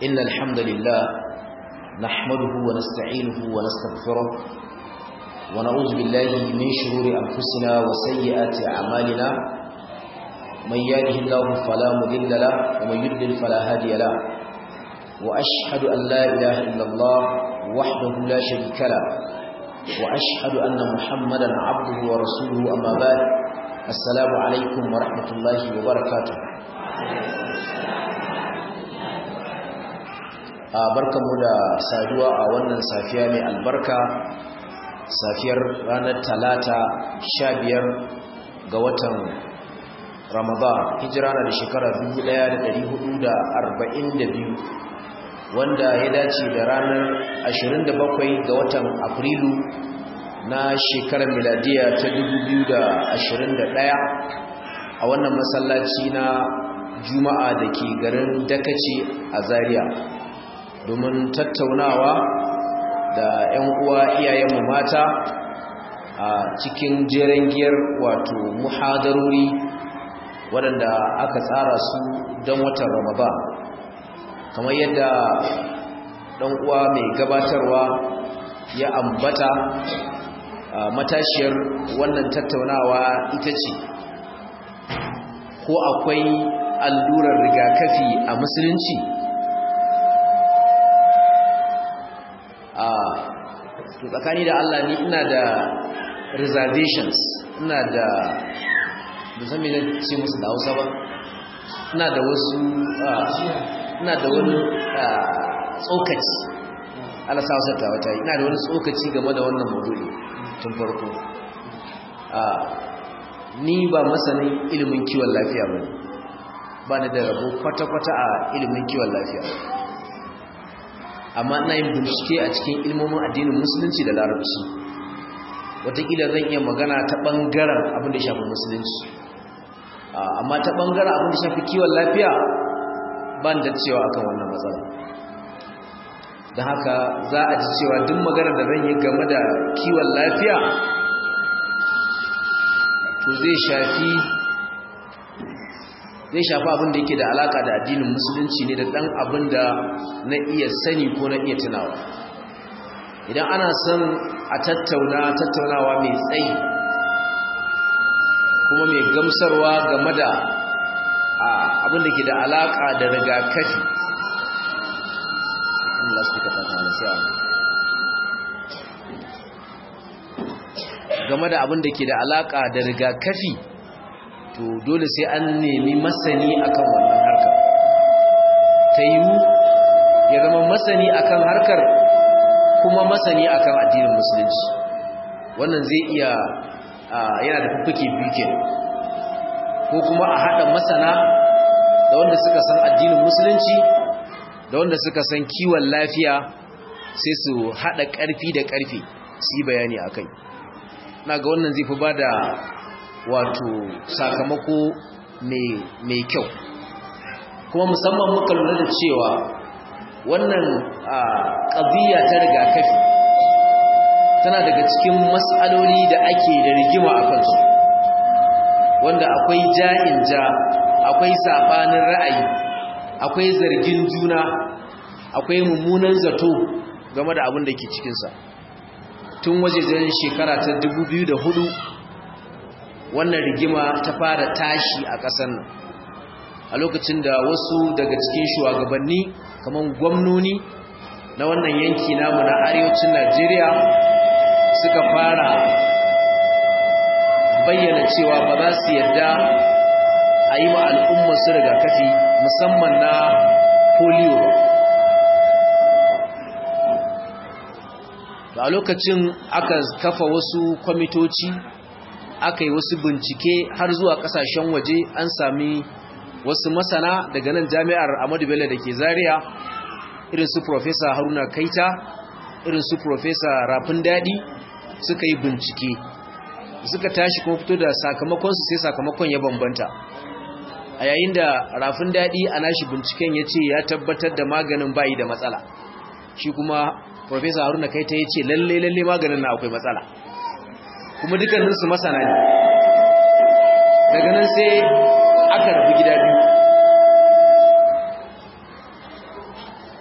إن الحمد لله نحمده ونستعينه ونستغفره ونعوذ بالله من شرور أنفسنا وسيئات أعمالنا من يهده الله فلا مضل له ومن يضلل فلا هادي له وأشهد أن لا إله إلا الله وحده لا شريك له وأشهد أن محمدا عبده ورسوله أما بعد السلام عليكم ورحمة الله وبركاته barkanmu da saduwa a wannan safiya mai albarka safiyar ranar talata sha biyar ga watan ramadan hijira na da shekara 1442 wanda ya dace da ranar 27 ga watan afrilu na shekarar miladiya ta 2021 a wannan masallaci na juma'a da ke garin dakace a zaria domin tattaunawa da 'yan uwa iyayenmu mata a cikin jeren giyar wato muhadarori waɗanda aka tsara su don watan ramadan kamar yadda ɗan uwa mai gabatarwa ya ambata matashiyar wannan tattaunawa ita ce ko akwai allurar rigakafi a musulunci a to tsakani da Allah ni ina da reservations ina da musamman da ce musu da hausa ba ina da wasu ina da wani tsokaci ala sa wasa wata ina da wani tsokaci game da wannan maudu'i tun farko ni ba masanin ilimin kiwon lafiya ba ba ni da rabo kwata-kwata a ilimin kiwon lafiya amma ina yin bincike a cikin ilmomin addinin musulunci da larabci wataƙila zan iya magana ta ɓangaren abin da shafi musulunci amma ta ɓangaren abin da shafi kiwon lafiya ban da cewa akan wannan matsala don haka za a ji cewa duk magana da zan yi game da kiwon lafiya to zai shafi zai shafi abin da yake da alaka da addinin musulunci ne da ɗan abin da na iya sani ko na iya tunawa idan ana son a tattauna tattaunawa mai tsayi kuma mai gamsarwa game da abin da ke da alaka da rigakafi Allah su kata ta sai a game da abin da ke da alaka da rigakafi to dole sai an nemi masani akan wannan harkar ta yiwu ya zama masani akan harkar kuma masani akan addinin musulunci wannan zai iya yana da fuffuke biyu ko kuma a haɗa masana da wanda suka san addinin musulunci da wanda suka san kiwon lafiya sai su haɗa ƙarfi da ƙarfi su yi bayani a kai na ga wannan zai fi ba da wato sakamako mai kyau kuma musamman muka lura da cewa wannan ƙabiya ta rigakafi tana daga cikin matsaloli da ake da rigima a kansu wanda akwai ja'in ja akwai saɓanin ra'ayi akwai zargin juna akwai mummunan zato game da abin da ke cikinsa tun wajejen shekara ta 2004 wannan rigima ta fara tashi a ƙasar nan a lokacin da wasu daga cikin shugabanni kamar gwamnoni na wannan yanki namu na arewacin najeriya suka fara bayyana cewa ba za su yadda a yi ma al'ummar su rigakafi musamman na polio a lokacin aka kafa wasu kwamitoci aka yi wasu bincike har zuwa kasashen waje an sami wasu masana daga nan jami'ar Ahmadu Bello da ke Zaria irin su Professor Haruna Kaita irin su Professor Rafin Dadi suka yi bincike suka tashi kuma fito da sakamakon su sai sakamakon ya bambanta a yayin da Rafin Dadi a nashi binciken ya ce ya tabbatar da maganin bayi da matsala shi kuma Professor Haruna Kaita ya ce lalle lalle maganin na akwai matsala kuma dukkaninsu masana ne daga nan sai aka rabu gida biyu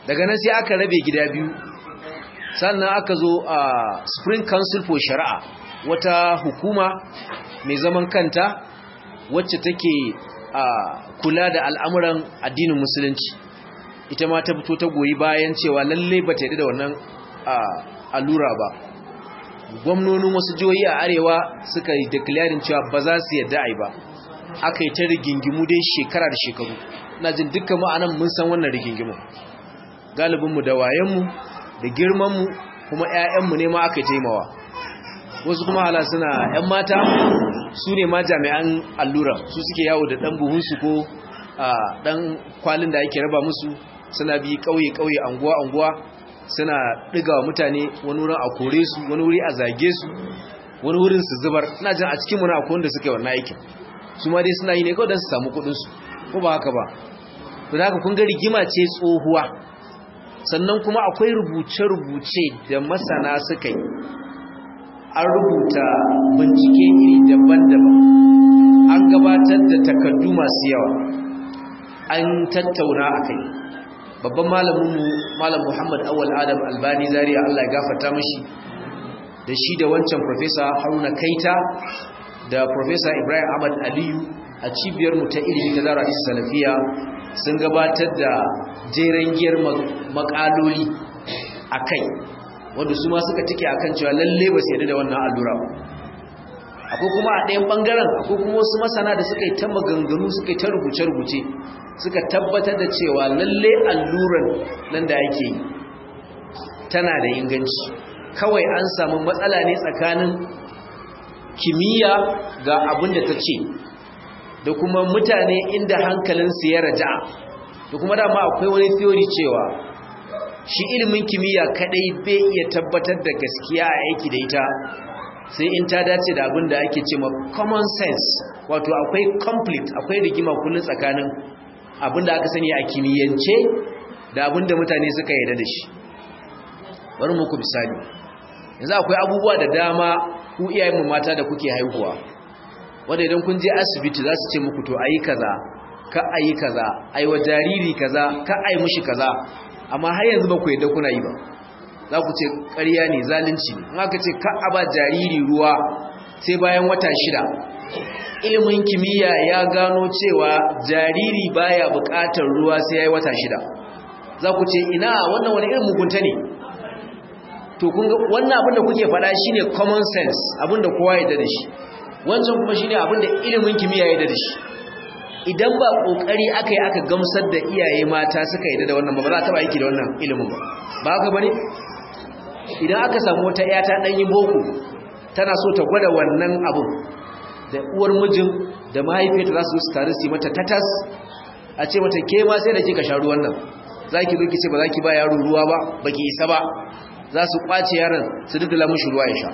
daga nan sai aka rabe gida biyu sannan aka zo a spring council for shari'a wata hukuma mai zaman kanta wacce take a kula da al'amuran addinin musulunci ita ma ta fito ta goyi bayan cewa lalle ba ta yi da wannan allura ba gwamnonin wasu jihohi a arewa suka yi declaring cewa ba za su yadda ai ba aka yi ta rigingimu dai shekara da shekaru na jin dukkan ma'anan mun san wannan rigingimu galibinmu da wayenmu da girmanmu kuma 'ya'yanmu ne ma aka yi taimawa wasu kuma hala suna 'yan mata su ne ma jami'an allura su suke yawo da ɗan buhunsu ko ɗan kwalin da ake raba musu suna bi ƙauye-ƙauye anguwa-anguwa suna ɗiga wa mutane wani wurin a kore su wani wuri a zage su wani wurin su zubar ina jin a cikin muna akwai wanda suka yi wannan aikin su ma dai suna yi ne kawai don su samu kuɗinsu ko ba haka ba to da haka kun ga rigima ce tsohuwa sannan kuma akwai rubuce-rubuce da masana suka yi an rubuta bincike iri daban-daban an gabatar da takardu masu yawa an tattauna a kai babban malaminmu malam muhammad awal adam albani zariya allah ya gafata mashi da shi da wancan profesa haruna kaita da profesa ibrahim ahmad aliyu a cibiyarmu ta ilimi ta zara isa salafiya sun gabatar da jeren giyar makaloli a kai wanda su ma suka tike akan cewa lalle ba su yadda da wannan allura ba akwai kuma a ɗayan ɓangaren akwai kuma wasu masana da suka yi ta maganganu suka yi ta rubuce-rubuce suka tabbatar da cewa lalle alluran nan da ake yi tana da inganci kawai an samu matsala ne tsakanin kimiyya ga abin da ta ce da kuma mutane inda hankalinsu ya raja da kuma dama akwai wani theory cewa shi ilimin kimiyya kadai bai iya tabbatar da gaskiya a aiki da ita sai in ta dace da abin da ake ce ma common sense wato akwai conflict akwai rigima kullum tsakanin abin da aka sani a kimiyyance da abin da mutane suka yarda da shi bari muku misali yanzu akwai abubuwa da dama ku iyayenmu mata da kuke haihuwa wanda idan kun je asibiti za su ce muku to ayi kaza ka ayi kaza ayi wa jariri kaza ka ayi mushi kaza amma har yanzu ba ku yadda kuna yi ba za ku ce ƙarya ne zalunci ne in aka ce ka a ba jariri ruwa sai bayan wata shida ilimin kimiyya ya gano cewa jariri baya buƙatar ruwa sai ya yi wata shida za ku ce ina wannan wani irin mugunta ne to kun ga wannan abin da kuke faɗa shine common sense abin da kowa ya da shi wancan kuma shine abin da ilimin kimiyya ya da shi idan ba kokari aka yi aka gamsar da iyaye mata suka yi da wannan ba ba za ta ba aiki da wannan ilimin ba ba haka bane idan aka samu wata ya ta dan yi boko tana so ta gwada wannan abin da uwar mijin da mahaifiyarta za su su tare su yi mata tatas a ce mata ke ma sai da kika sha ruwan nan zaki zo ki ce ba zaki ba yaro ruwa ba baki isa ba za su kwace yaron su duddula mishi ruwa ya sha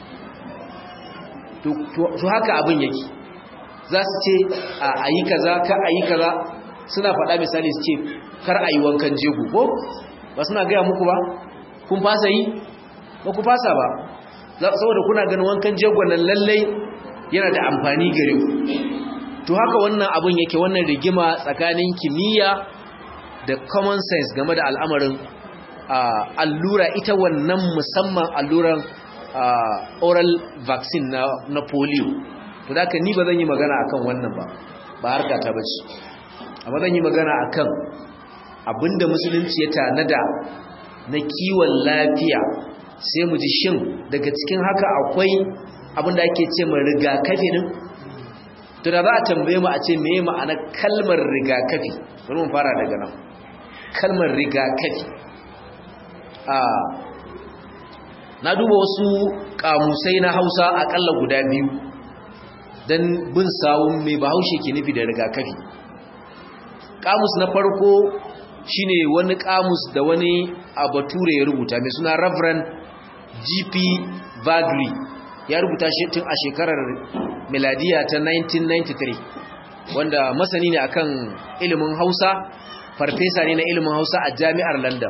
to haka abin yake za su ce a yi kaza ka a yi kaza suna faɗa misali su ce kar a yi wankan jego ko ba suna gaya muku ba kun fasa yi ba ku fasa ba saboda kuna ganin wankan jego nan lallai yana da amfani gare ku to haka wannan abin yake wannan rigima tsakanin kimiyya da common sense game da al'amarin allura ita wannan musamman alluran oral vaccine na, na polio to da ni ba zan yi magana akan wannan ba ba harka ta bace amma zan yi magana akan abinda musulunci ya tanada na kiwon lafiya sai mu ji shin daga cikin haka akwai abinda ake ce mai rigakafi din to da za a tambaye mu a ce meye ma'anar kalmar rigakafi bari mu fara daga nan kalmar rigakafi a na duba wasu kamusai na hausa akalla guda biyu don bin sawun mai bahaushe ke nufi da rigakafi kamus na farko shine wani kamus da wani abature ya rubuta mai suna reverend gp vagri ya rubuta shi tun a shekarar miladiya ta 1993 wanda masani ne akan ilimin hausa farfesa ne na ilimin hausa a jami'ar london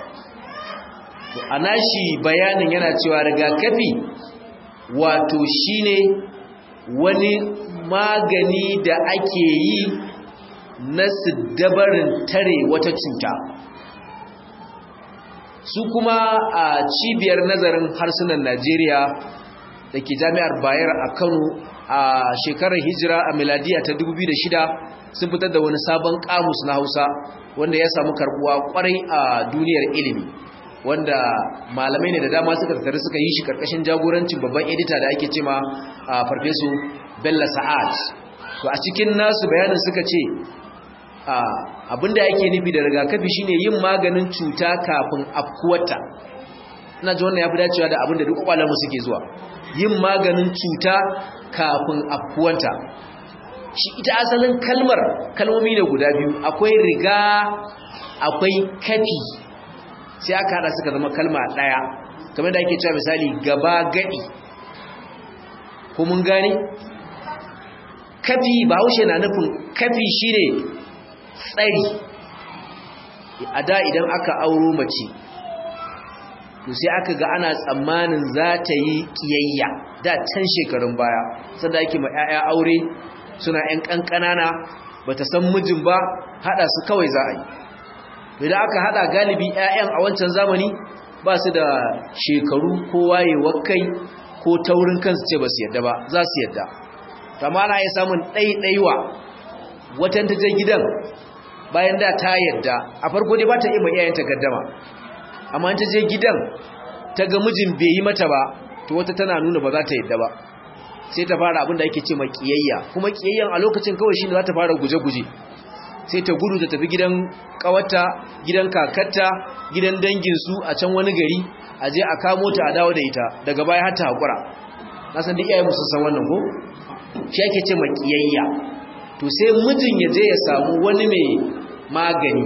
a nashi bayanin yana cewa rigakafi wato shine wani magani da ake yi na dabarin tare wata cuta su kuma a cibiyar nazarin harsunan najeriya da ke jami'ar bayar a kano a shekarar hijira a miladiya ta 2006 sun fitar da wani sabon kamus na hausa wanda ya samu karbuwa kwarai a duniyar ilimi wanda malamai ne da dama suka tattare suka yi shi karkashin jagorancin babban edita da ake cema a farfesu bella sa'ad to a cikin nasu bayanin suka ce abinda yake nufi da rigakafi shine yin maganin cuta kafin afkuwata ina ji wannan ya fi dacewa da abinda duk kwalamu suke zuwa yin maganin cuta kafin afkuwanta shi ita asalin kalmar kalmomi ne guda biyu akwai riga akwai kafi sai aka hada suka zama kalma daya kamar da ake cewa misali gaba gadi ko mun gane kafi ba haushe na nufin kafi shine tsari a da idan aka auro mace to sai aka ga ana tsammanin za ta yi kiyayya da can shekarun baya sanda ake ma 'ya'ya aure suna 'yan ƙanƙanana ba ta san mijin ba haɗa su kawai za a yi idan aka haɗa galibi 'ya'yan a wancan zamani ba su da shekaru ko wayewar kai ko taurin kansu ce ba su yadda ba za su yadda kama na iya samun ɗaiɗaiwa watan ta je gidan bayan da ta yadda a farko dai ba ta iya mai iyayenta gaddama amma ta je gidan ta ga mijin bai yi mata ba to wata tana nuna ba za ta yadda ba sai ta fara abin da ake ce ma kiyayya kuma kiyayyan a lokacin kawai shine za ta fara guje-guje sai ta gudu ta tafi gidan kawarta gidan kakarta gidan danginsu a can wani gari a je a kamo ta a dawo da ita daga baya har ta haƙura na san duk iyayen musu san wannan ko shi ake ce ma kiyayya to sai mijin ya je ya samu wani mai magani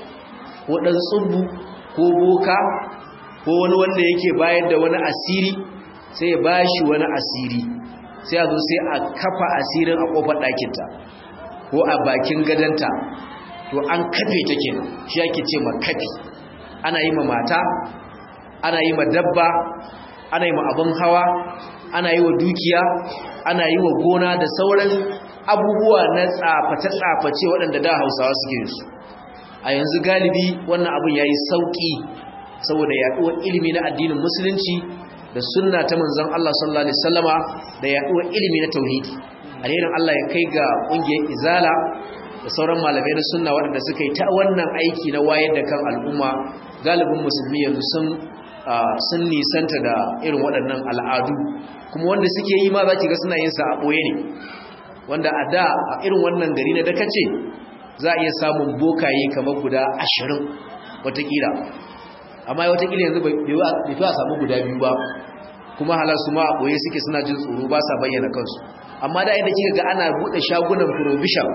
ko ɗan tsubu ko boka ko wani wanda yake bayar da wani asiri sai ya bashi wani asiri sai a zo sai a kafa asirin a kofar ɗakinta ko a bakin gadanta to an kafe ta kenan shi ake ce ma kafi ana yi ma mata ana yi ma dabba ana yi ma abin hawa ana yi wa dukiya ana yi wa gona da sauran abubuwa na tsaface-tsaface waɗanda da hausawa suke su a yanzu galibi wannan abin ya yi sauƙi saboda yaɗuwar ilimi na addinin musulunci da sunna ta manzon Allah sallallahu alaihi wasallama da yaduwar ilimi na tauhidi alherin Allah ya kai ga kungiyar izala da sauran malamai na sunna waɗanda suka yi ta wannan aiki na wayar da kan al'umma galibin musulmi yanzu sun sun nisanta da irin waɗannan al'adu kuma wanda suke yi ma za ki ga suna yin sa a ɓoye ne wanda a da a irin wannan gari na dakace za a iya samun bokaye kamar guda ashirin watakila amma watakila yanzu bai fi a samu guda biyu ba kuma halar su ma a ɓoye suke suna jin tsoro ba sa bayyana kansu amma da yadda kika ga ana buɗe shagunan provision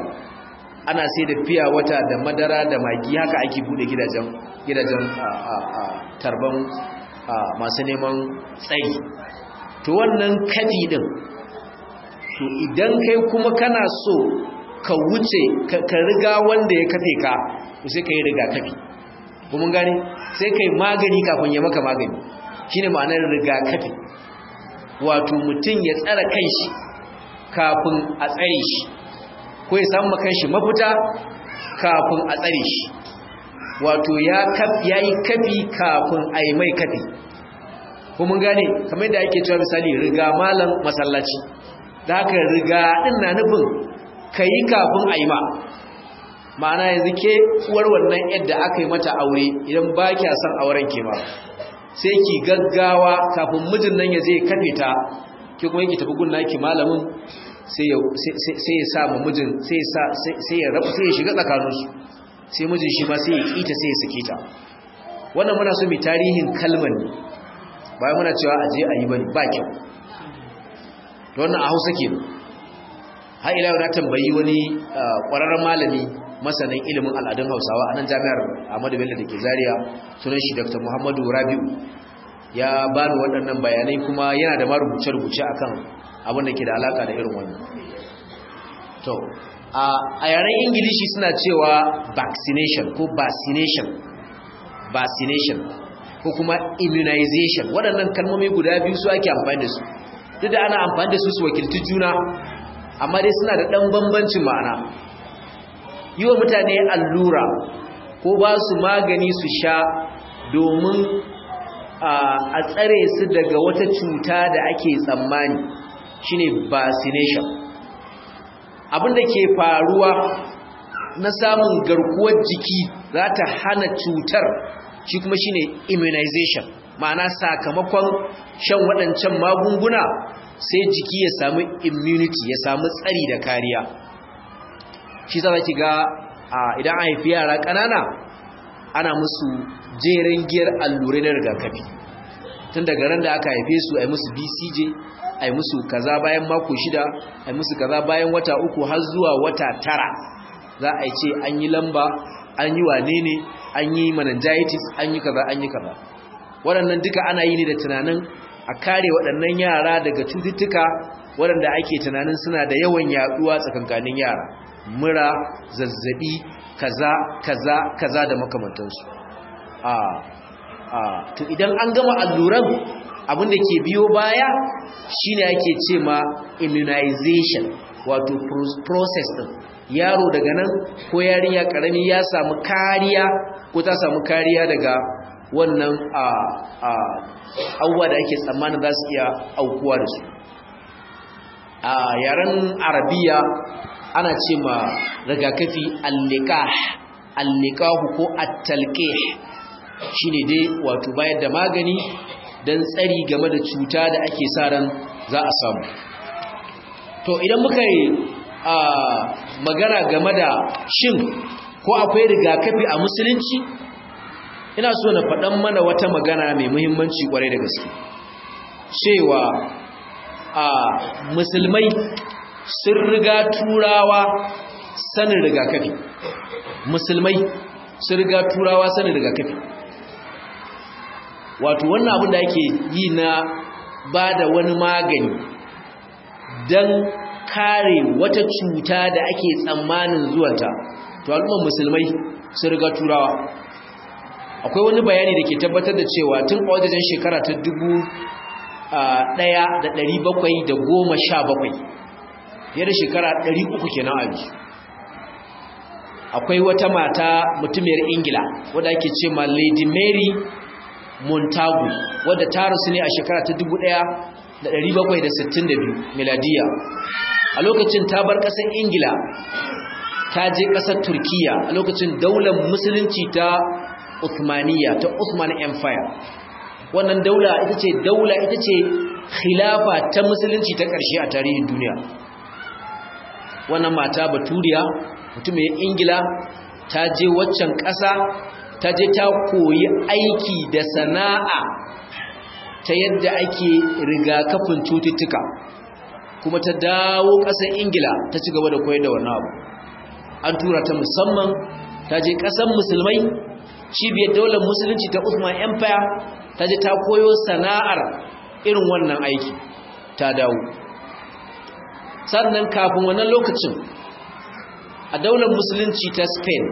ana sai da fiya wata da madara da magi haka ake buɗe gidajen gidajen tarban masu neman tsayi to wannan kadi din to idan kai kuma kana so ka wuce ka riga wanda ya kafe ka to sai ka yi riga kafi kuma gane sai kai magani kafin ya maka magani shine ma'anar rigakafi wato mutum ya tsara kanshi kafin a tsare shi ko ya samu kanshi mafita kafin a tsare shi wato ya yi kafi kafin a yi mai kafi kuma gane kamar da ake cewa misali riga malam masallaci da haka riga din na nufin ka yi kafin a yi ma ma'ana yanzu ke uwar wannan yadda aka yi mata aure idan ba kya son auren ke ba sai ki gaggawa kafin mijin nan ya zai kafe ta ki kuma yake tafi gunna ki malamin sai ya sa ma mijin sai ya rabu sai ya shiga tsakaninsu sai mijin shi ma sai ya kita sai ya sake ta wannan muna so mai tarihin kalmar ne bayan muna cewa a je a yi bane ba kyau to wannan a hausa ke har ila na tambayi wani ƙwararren malami masanin ilimin al'adun hausawa a nan jami'ar ahmadu bello da ke zaria sunan shi dr muhammadu rabiu ya ba ni waɗannan bayanai kuma yana da marubuce-rubuce a kan abin da ke da alaka da irin wannan to a yaren ingilishi suna cewa vaccination ko vaccination vaccination ko kuma immunization waɗannan kalmomi guda biyu su ake amfani da su duk da ana amfani da su su wakilci juna amma dai suna da ɗan bambancin ma'ana yi wa mutane allura ko ba su magani su sha domin a tsare su daga wata cuta da ake tsammani shine vaccination abinda ke faruwa na samun garkuwar jiki za ta hana cutar shi kuma shine immunization ma'ana sakamakon shan waɗancan magunguna sai jiki ya samu immunity ya samu tsari da kariya shi za ki ga idan an haifi yara ƙanana ana musu jerin giyar allurai na rigakafi tun daga ran da aka haife su a yi musu bcj a yi musu kaza bayan mako shida a yi musu kaza bayan wata uku har zuwa wata tara za a yi ce an yi lamba an yi wane ne an yi meningitis an yi kaza an yi kaza waɗannan duka ana yi ne da tunanin a kare waɗannan yara daga cututtuka waɗanda ake tunanin suna da yawan yaɗuwa tsakankanin yara mura zazzabi kaza kaza kaza da makamantansu a a to idan an gama alluran abin da ke biyo baya shine ake ce ma immunization wato process din yaro daga nan ko yarinya karami ya samu kariya ko ta samu kariya daga wannan a a abubuwa da ake tsammanin za su iya aukuwa da su a yaren arabiya ana ce ma rigakafi allikah allikahu ko attalqih shine dai wato bayar da magani dan tsari game da cuta da ake sa ran za a samu to idan muka yi a magana game da shin ko akwai rigakafi a musulunci ina so na faɗan mana wata magana mai muhimmanci kwarai da gaske cewa a musulmai sun riga turawa sanin rigakafi musulmai sun riga turawa sanin rigakafi wato wannan abin da ake yi na ba da wani magani don kare wata cuta da ake tsammanin zuwanta to al'ummar musulmai sun riga turawa akwai wani bayani da ke tabbatar da cewa tun a wajen shekara ta dubu ɗaya da ɗari bakwai da goma sha bakwai fiye da shekara ɗari uku kenan a yanzu akwai wata mata mutumiyar ingila wadda ake ce ma lady mary montagu wadda ta rasu ne a shekara ta dubu ɗaya da ɗari bakwai da sittin da biyu miladiya a lokacin ta bar ƙasar ingila ta je ƙasar turkiya a lokacin daular musulunci ta Uthmaniyya ta Uthman Empire wannan daula ita ce daula ita ce khilafa ta musulunci ta ƙarshe a tarihin duniya wannan mata baturiya mutumin ingila ta je waccan ƙasa ta je ta koyi aiki da sana'a ta yadda ake rigakafin cututtuka kuma ta dawo ƙasar ingila ta ci gaba da koyar da wannan abu an tura ta musamman ta je ƙasar musulmai cibiyar daular musulunci ta Uthman Empire ta je ta koyo sana'ar irin wannan aiki ta dawo sannan kafin wannan lokacin a daular musulunci ta Spain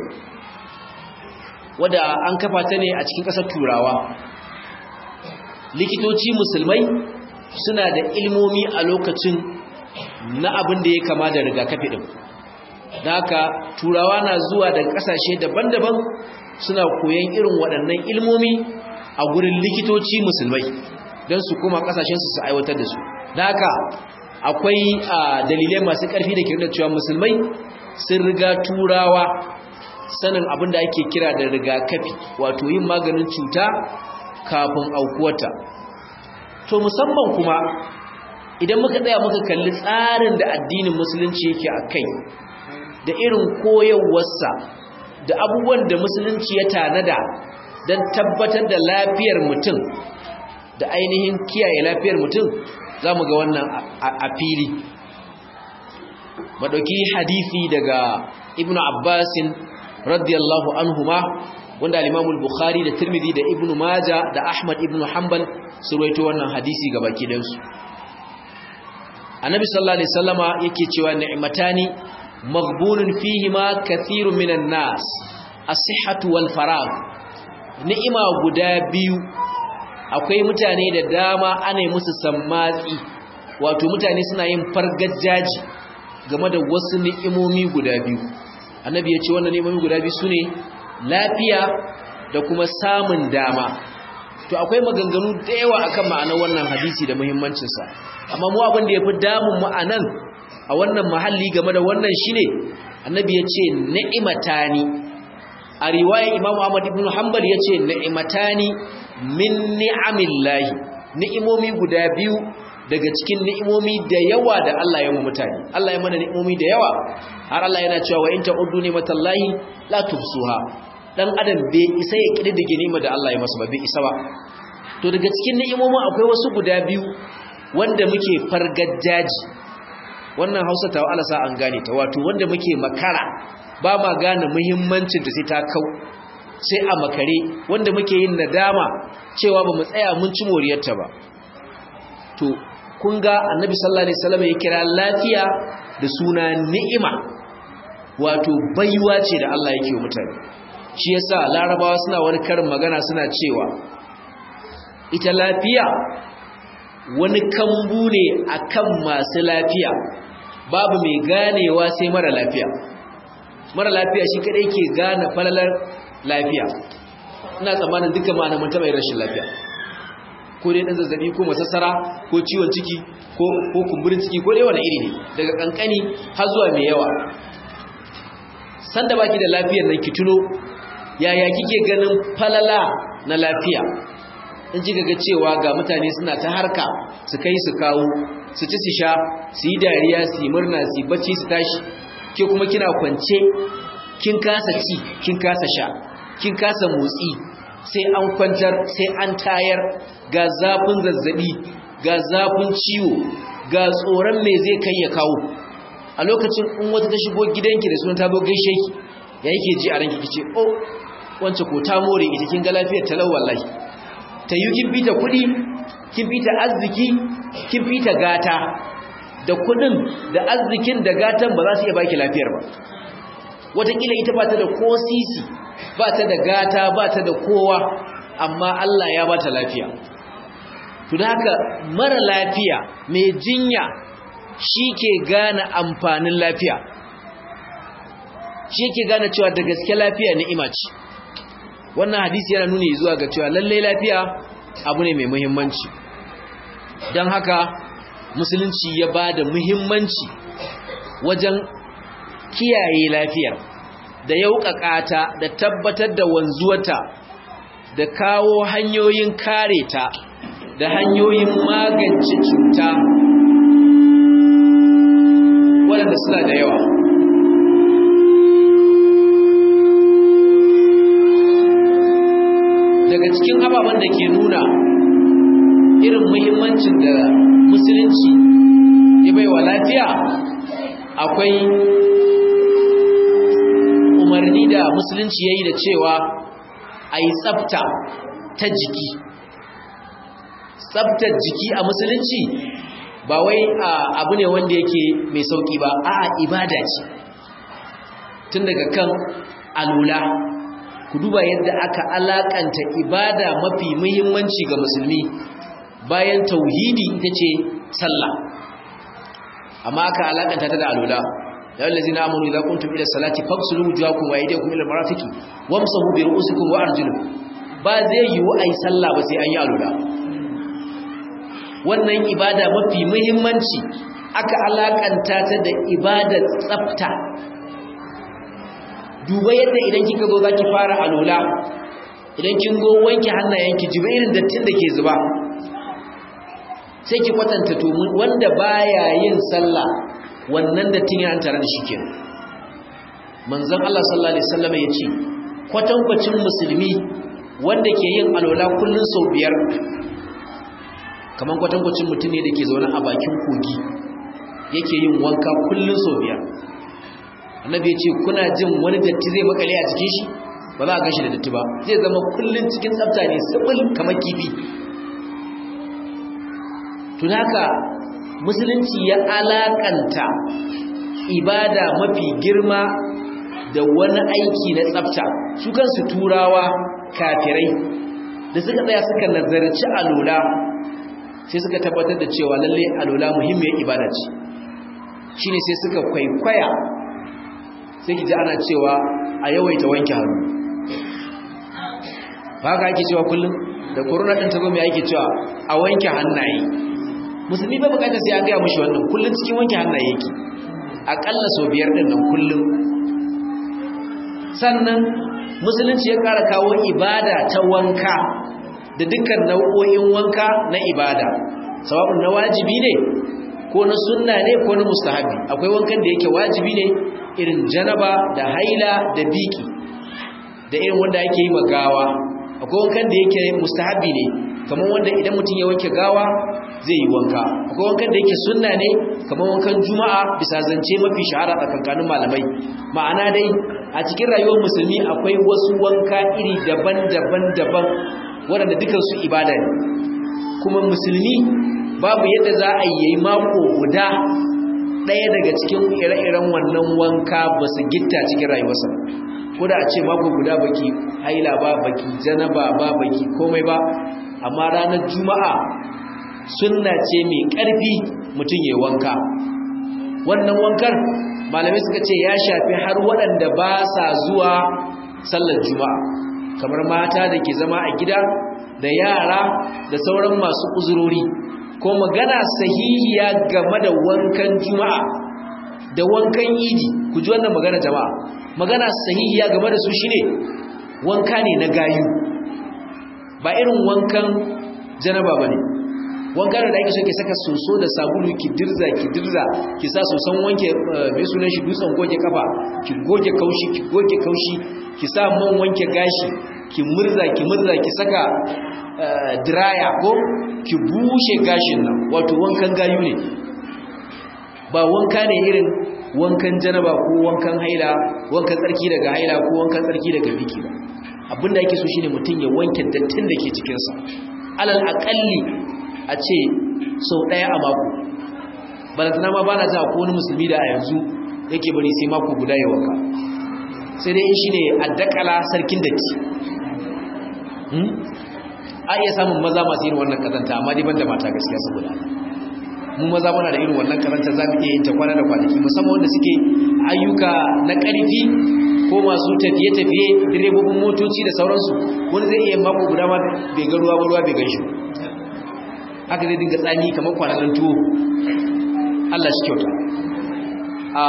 wadda an kafa ta ne a cikin ƙasar turawa likitoci musulmai suna da ilmomi a lokacin na abin da ya kama da rigakafi din da haka turawa na zuwa daga ƙasashe daban-daban suna koyan irin waɗannan ilmomi a gurin likitoci musulmai don su kuma ƙasashensu su aiwatar da su da haka akwai dalilai masu ƙarfi da ke nuna cewa musulmai sun riga turawa sanin abin da ake kira da rigakafi wato yin maganin cuta kafin aukuwata to musamman kuma idan muka tsaya muka kalli tsarin da addinin musulunci yake a kai da irin koyarwarsa da abubuwan da musulunci ya tanada don tabbatar da lafiyar mutum da ainihin kiyaye lafiyar mutum za mu ga wannan a fili maɗauki hadithi daga ibn abbasin radiyallahu anhuma wanda al bukhari da tirmidhi da ibn maja da ahmad ibn hanbal su rawaito wannan hadisi ga baki dansu annabi sallallahu alaihi wasallama yake cewa ni'matani maghbunun fihima kathirun minan nas as-sihhatu wal faragh ni'ima guda biyu akwai mutane da dama ana yi musu sammatsi wato mutane suna yin fargajaji game da wasu ni'imomi guda biyu annabi ya ce wannan ni'imomi guda biyu sune lafiya da kuma samun dama to akwai maganganu da yawa akan ma'anar wannan hadisi da muhimmancinsa amma mu abin da yafi damun mu anan a wannan mahalli game da wannan shine annabi ya ce ni'matani a riwayar imam ahmad ibn hanbal ya ce ni'matani min ni'amillahi ni'imomi guda biyu daga cikin ni'imomi da yawa da Allah ya mu mutane Allah ya mana ni'imomi da yawa har Allah yana cewa wa in ta'uddu ni'matallahi la tuhsuha dan adam bai isa ya kididdige ni'imar da Allah ya masa ba bai isa ba to daga cikin ni'imomin akwai wasu guda biyu wanda muke fargajaji wannan Hausa ta Allah sa an gane ta wato wanda muke makara ba ma gane muhimmancin da sai ta kau sai a makare wanda muke yin nadama cewa ba mu tsaya mun ci moriyarta ba to kun ga annabi sallallahu alaihi wasallam ya kira lafiya da suna ni'ima wato baiwa ce da Allah yake wa mutane shi yasa larabawa suna wani karin magana suna cewa ita lafiya wani kambu ne akan masu lafiya babu mai ganewa sai mara lafiya mara lafiya shi kadai ke gane falalar lafiya ina tsammanin duka ma'ana mun taɓa yin rashin lafiya ko dai ɗan zazzabi ko masassara ko ciwon ciki ko kumburin ciki ko dai wani iri ne daga kankani har zuwa mai yawa sanda baki da lafiyar nan ki tuno yaya kike ganin falala na lafiya in ji ga cewa ga mutane suna ta harka su kai su kawo su ci su sha su yi dariya su yi murna su yi bacci su tashi ke kuma kina kwance kin kasa ci kin kasa sha kin kasa motsi sai an kwantar sai an tayar ga zafin zazzabi ga zafin ciwo ga tsoron me zai kai ya kawo a lokacin in wata ta shigo gidanki da sunan ta zo gaishe ki ya yake ji a ranki kice oh wance ko ta more ita kin ga lafiyar talau wallahi ta yi kin fita kuɗi kin fita arziki kin fita gata da kuɗin da arzikin da gatan ba za su iya baki lafiyar ba wataƙila ita ba ta da ko sisi ba ta da gata ba ta da kowa amma Allah ya ba ta lafiya to da haka mara lafiya mai jinya shi ke gane amfanin lafiya shi ke gane cewa da gaske lafiya ni'ima ce wannan hadisi yana nuni zuwa ga cewa lallai lafiya abu ne mai muhimmanci don haka musulunci ya ba da muhimmanci wajen kiyaye lafiyar da yauƙaƙa ta da tabbatar da wanzuwata da kawo hanyoyin kare ta da hanyoyin magance cuta waɗanda suna da yawa daga cikin ababen da ke nuna irin muhimmancin da musulunci ya bai wa lafiya akwai umarni da musulunci ya yi da cewa a yi tsafta ta jiki tsaftar jiki a musulunci ba wai abu ne wanda yake mai sauki ba a ibada ce tun daga kan alula ku duba yadda aka alakanta ibada mafi muhimmanci ga musulmi bayan tauhidi ita ce sallah amma aka alakanta ta da alula ya allazina amanu idza kuntum ila salati faghsilu wujuhakum wa aydiyakum ila marafiqi wamsahu bi ru'usikum wa arjulukum ba zai yiwu ai sallah ba sai an yi alula wannan ibada mafi muhimmanci aka alakanta ta da ibadar tsafta duba yadda idan kika zo zaki fara alula idan kin go wanke hannayenki jiba irin dattin da ke zuba sai ki kwatanta to wanda baya yin sallah wannan dattin yana tare da shi kenan manzon Allah sallallahu alaihi wasallam yace kwatankwacin musulmi wanda ke yin alwala kullun sau biyar kaman kwatankwacin mutum ne da ke zaune a bakin kogi yake yin wanka kullun sau biyar annabi yace kuna jin wani datti zai makale a cikin shi ba za a gashi da datti ba zai zama kullun cikin tsafta ne sabul kamar kifi tunaka musulunci ya alakanta ibada mafi girma da wani aiki na tsafta su kansu turawa kafirai da suka tsaya suka nazarci alula sai suka tabbatar da cewa lalle alula muhimmiyar ibada ce shine sai suka kwaikwaya sai ki ji ana cewa a yawaita wanke hannu ba ka ake cewa kullum da corona din ta zo mai ake cewa a wanke hannaye musulmi bai bukatar sai an gaya mushi wannan kullum cikin wanke hannaye yake akalla sau biyar din nan kullum sannan musulunci ya kara kawo ibada ta wanka da dukkan nau'o'in wanka na ibada sawabin na wajibi ne ko na sunna ne ko na mustahabi akwai wankan da yake wajibi ne irin janaba da haila da biki da irin wanda ake yi magawa akwai wankan da yake mustahabi ne kamar wanda idan mutum ya wanke gawa zai yi wanka akwai wankan da yake sunna ne kamar wankan juma'a bisa zance mafi shahara tsakankanin malamai ma'ana dai a cikin rayuwar musulmi akwai wasu wanka iri daban-daban daban waɗanda dukansu ibada ne kuma musulmi babu yadda za a yi mako guda ɗaya daga cikin ire-iren wannan wanka ba su gitta cikin rayuwarsa ko da a ce mako guda baki haila ba baki janaba ba baki komai ba amma ranar juma'a sunna ce mai ƙarfi mutum ya wanka wannan wankar malamai suka ce ya shafi har waɗanda ba sa zuwa sallar juma'a kamar mata da ke zama a gida da yara da sauran masu uzurori ko magana sahihiya game da wankan juma'a da wankan idi ku ji wannan magana jama'a magana sahihiya game da su shine wanka ne na gayu ba irin wankan janaba bane wankan da ake so ki saka soso da sabulu ki dirza ki dirza ki sa soson wanke mai sunan shi dutsen goge kafa ki goge kaushi ki goge kaushi ki sa man wanke gashi ki murza ki murza ki saka diraya ko ki bushe gashin nan wato wankan gayu ne ba wanka ne irin wankan janaba ko wankan haila wankan tsarki daga haila ko wankan tsarki daga biki ba abinda yake so shine mutum ya wanke dattin da ke cikinsa alal aƙalli a ce sau ɗaya a mako balantana ma ba na za ko wani musulmi da a yanzu yake bari sai mako guda ya wanka sai dai shi ne addakala sarkin datti a iya samun maza masu yin wannan kazanta amma dai banda mata gaskiya saboda mu maza muna da irin wannan kazanta za mu iya yin ta kwana da kwanaki musamman wanda suke ayyuka na ƙarfi ko masu tafiye-tafiye direbobin motoci da sauransu wani zai iya mako guda ma bai ga ruwa ba ruwa bai gan shi haka zai dinga tsani kamar kwananan tuwo Allah shi kyauta a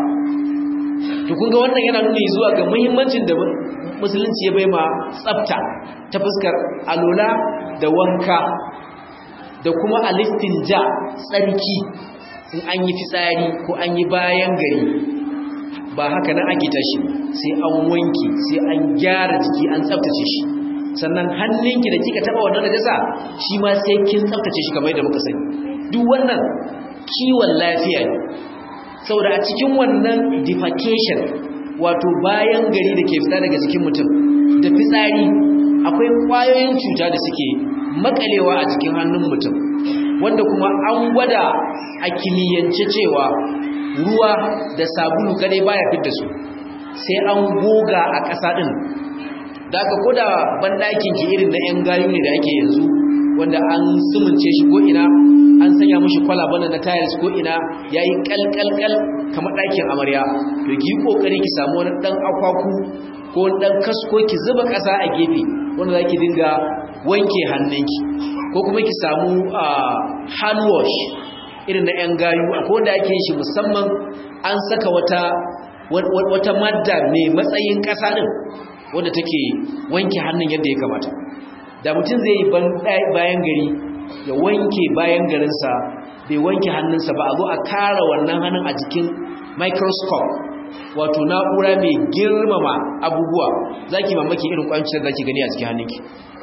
to kun ga wannan yana nuni zuwa ga muhimmancin da musulunci ya bai ma tsafta ta fuskar alola da wanka da kuma alistinja tsarki in an yi fitsari ko an yi bayan gari ba haka nan ake tashi sai an wanki sai an gyara jiki an tsaftace shi sannan hannunki da kika taba wannan najasa shi ma sai kin tsaftace shi kamar yadda muka sani duk wannan kiwon lafiya ne saboda a cikin wannan defecation wato bayan gari da ke fita daga jikin mutum da fitsari akwai kwayoyin cuta da suke makalewa a cikin hannun mutum wanda kuma an gwada a kimiyyance cewa ruwa da sabulu kadai baya fitar su sai an goga a ƙasa ɗin da aka koda banɗakin ki irin na 'yan gayu ne da ake yanzu wanda an sumunce shi ko ina an sanya mashi kwalaban na tayars ko ina ya yi kalkalkal kamar ɗakin amarya to ki yi ƙoƙari ki samu wani ɗan akwaku ko wani ɗan kasko ki zuba ƙasa a gefe wanda za ki dinga wanke hannunki ko kuma ki samu hand wash irin na 'yan gayu akwai wanda ake yin shi musamman an saka wata wata madda mai matsayin ƙasa ɗin wadda take wanke hannun yadda ya kamata da mutum zai yi bayan gari ya wanke bayan garinsa bai wanke hannunsa ba a zo a kara wannan hannun a jikin microscope wato na'ura mai girmama abubuwa za ki mamaki irin kwanciyar za ki gani a cikin hannunki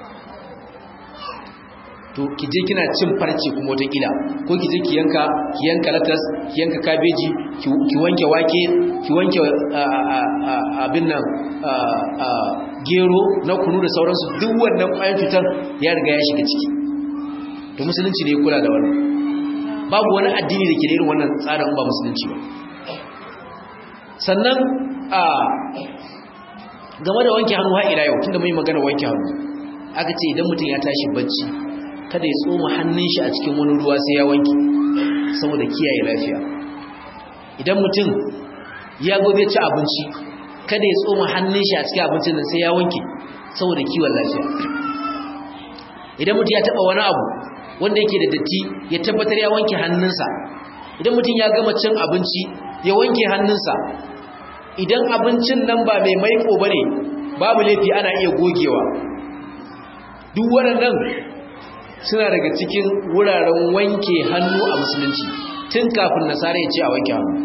to ki je kina cin farce kuma watakila ko ki je ki yanka ki yanka latas ki yanka kabeji ki wanke wake ki wanke abin nan gero na kunu da sauransu duk wannan kwayan cutar ya riga ya shiga ciki to musulunci ne kula da wannan babu wani addini da ke da irin wannan tsarin ba musulunci ba sannan a game da wanke hannu har ila yau tunda mai magana wanke hannu aka ce idan mutum ya tashi bacci kada ya tsoma hannun shi a cikin wani ruwa sai ya wanke saboda kiyaye lafiya idan mutum ya gobe ci abinci kada ya tsoma hannun shi a cikin abincin nan sai ya wanke saboda kiwon lafiya idan mutum ya taba wani abu wanda yake da datti ya tabbatar ya wanke hannunsa idan mutum ya gama cin abinci ya wanke hannunsa idan abincin nan ba mai maiko bane babu laifi ana iya gogewa duk waɗannan suna daga cikin wuraren wanke hannu a musulunci tun kafin nasara ya ce a wanke hannu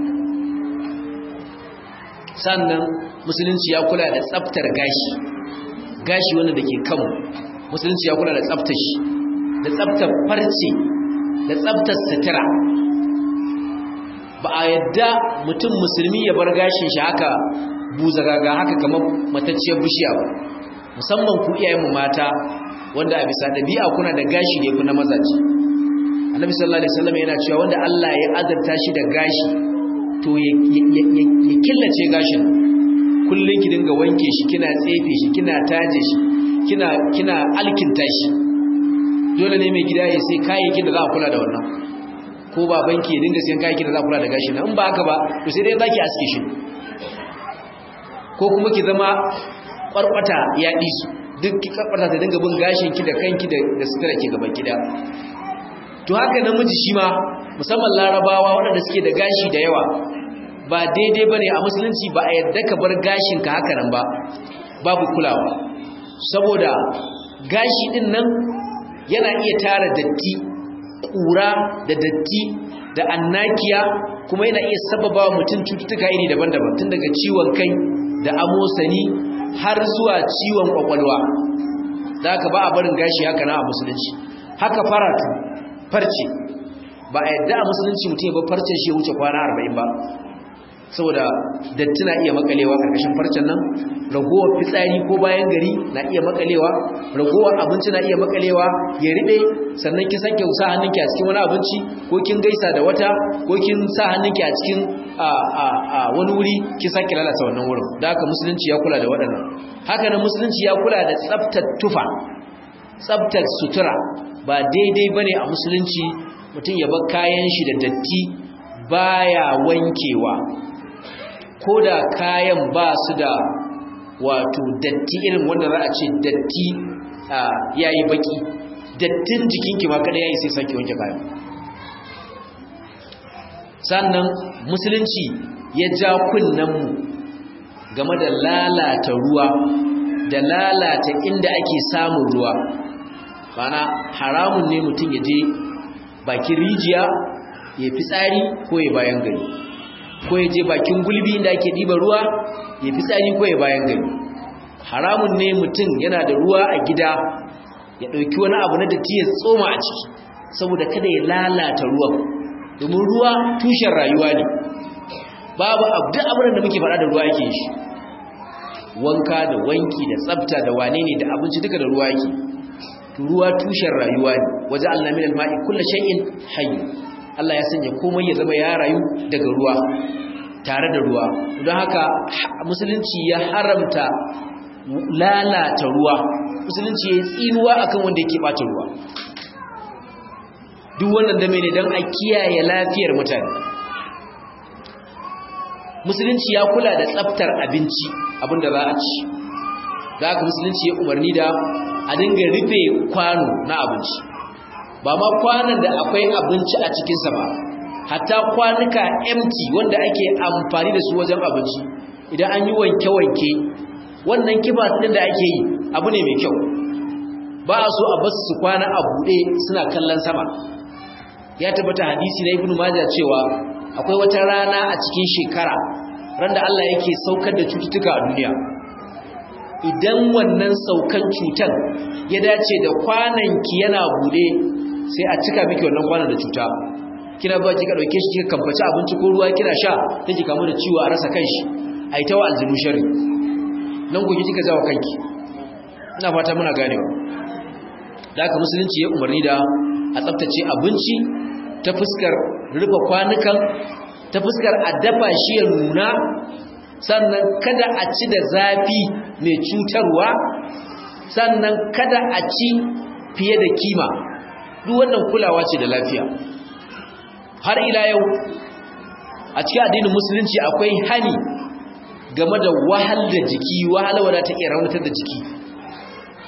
sannan musulunci ya kula da tsaftar gashi gashi wanda da ke kanmu musulunci ya kula da tsaftar shi da tsaftar farce da tsaftar sutura ba a yadda mutum musulmi ya bar gashin shi haka buzagaga haka kamar matacciyar bishiya ba musamman ku iyayenmu mata wanda a bisa ɗabi'a kuna da gashi ne ku na mazaje annabi sallallahu alaihi wasallam yana cewa wanda Allah ya azarta shi da gashi to ya killace gashin kullun ki dinga wanke shi kina tsefe shi kina taje shi kina kina alkinta shi dole ne mai gida ya sai kayayyakin da za a kula da wannan ko babanki ya dinga sayan kayayyakin da za a kula da gashin nan in ba haka ba to sai dai zaki aske shi ko kuma ki zama kwarkwata ya disu duk ki kwarkwata ta dinga bin gashin ki da kanki da sutura ki gaban gida to haka namiji shi ma musamman larabawa waɗanda suke da gashi da yawa ba daidai ba ne a musulunci ba a yadda ka bar gashinka haka nan ba babu kulawa saboda gashi ɗin nan yana iya tara datti ƙura da datti da annakiya kuma yana iya sababa wa mutum cututtuka iri daban-daban tun daga ciwon kai da amosani har zuwa ciwon kwakwalwa da haka ba a barin gashi haka na a musulunci haka faratu farce ba a yadda a musulunci mutum ya ba farce shi wuce kwana arba'in ba saboda datti na iya makalewa karkashin farcen nan ragowar fitsari ko bayan gari na iya makalewa ragowar abinci na iya makalewa ya riɓe sannan kin sanke sa hannunki a cikin wani abinci ko kin gaisa da wata ko kin sa hannunki a cikin wani wuri kin sake lalata wannan wurin da haka musulunci ya kula da waɗannan haka nan musulunci ya kula da tsaftar tufa tsaftar sutura ba daidai bane a musulunci mutum ya bar kayan shi da datti baya wankewa ko da kayan ba su da wato datti irin wanda za a ce datti yayi baki dattin jikinki ma kada yayi sai sake wanke kayan sannan musulunci ya ja kunnen mu game da lalata ruwa da lalata inda ake samun ruwa bana haramun ne mutum ya je bakin rijiya ya fi tsari ko ya bayan gari ko ya je bakin gulbi inda ake ɗiba ruwa ya fi tsari ko ya bayan gari haramun ne mutum yana da ruwa a gida ya ɗauki wani abu na datti ya tsoma a ciki saboda kada ya lalata ruwan domin ruwa tushen rayuwa ne babu duk abin da muke faɗa da ruwa yake shi wanka da wanki da tsafta da wane ne da abinci duka da ruwa yake ruwa tushen rayuwa ne waje Allah min al-ma'i kullu shay'in hayy Allah ya sanya komai ya zama ya rayu daga ruwa tare da ruwa don haka musulunci ya haramta lalata ruwa musulunci ya tsinuwa akan wanda yake bata ruwa duk wannan da ne don a kiyaye lafiyar mutane musulunci ya kula da tsaftar abinci abinda za a ci da haka musulunci ya umarni da a dinga rufe kwano na abinci ba ma kwanan da akwai abinci a cikinsa ba hatta kwanuka empty wanda ake amfani da su wajen abinci idan an yi wanke-wanke wannan kiba ɗin da ake yi abu ne mai kyau ba a so a basu su kwana a buɗe suna kallon sama ya tabbata hadisi na ibnu majah cewa akwai wata rana a cikin shekara ran da Allah yake saukar da cututtuka a duniya idan wannan saukan cutan ya dace da kwananki yana bude sai a cika miki wannan kwanan da cuta kina ba kika dauke shi kika kamfaci abinci ko ruwa kina sha take kamu da ciwo a rasa kanshi ai tawa aljinu sharri nan gobe kika jawo kanki ina fata muna ganewa da haka musulunci ya umarni da a tsaftace abinci ta fuskar rufe kwanukan ta fuskar a dafa shi ya nuna sannan kada a ci da zafi mai cutarwa sannan kada a ci fiye da kima duk wannan kulawa ce da lafiya har ila yau a cikin addinin musulunci akwai hani game da wahal da jiki wahala wadda ta iya raunatar da jiki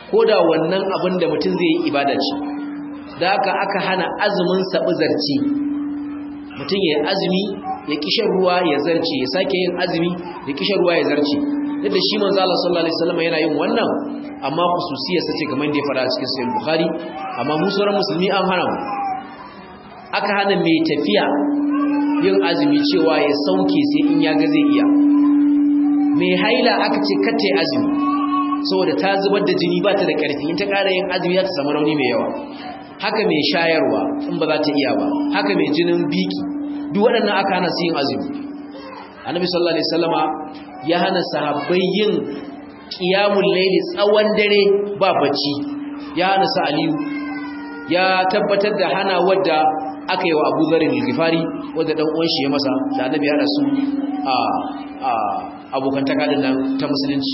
ko da wannan abin da mutum zai yi ibada ce da haka aka hana azumin saɓi zarci mutum ya yi azumi ya kishin ruwa ya zarce ya sake yin azumi ya kishin ruwa ya zarce yadda shi manzo Allah sallallahu alaihi wasallam yana yin wannan amma khususiyar sace kamar da ya fara cikin sahih bukhari amma mu sauran musulmi an hana mu aka hana mai tafiya yin azumi cewa ya sauke sai in ya ga zai iya mai haila aka ce kace azumi saboda ta zubar da jini ba ta da ƙarfi in ta ƙara yin azumi za ta samu rauni mai yawa haka mai shayarwa in ba za ta iya ba haka mai jinin biki duk waɗannan aka hana su yin azumi annabi sallallahu alaihi wasallama ya hana sahabbai yin qiyamul layli tsawon dare ba bacci ya hana su aliyu ya tabbatar da hana wadda aka yi wa Abu Dharr al-Ghifari wadda dan uwan shi ya masa da annabi ya rasu a a abokan takadin nan ta musulunci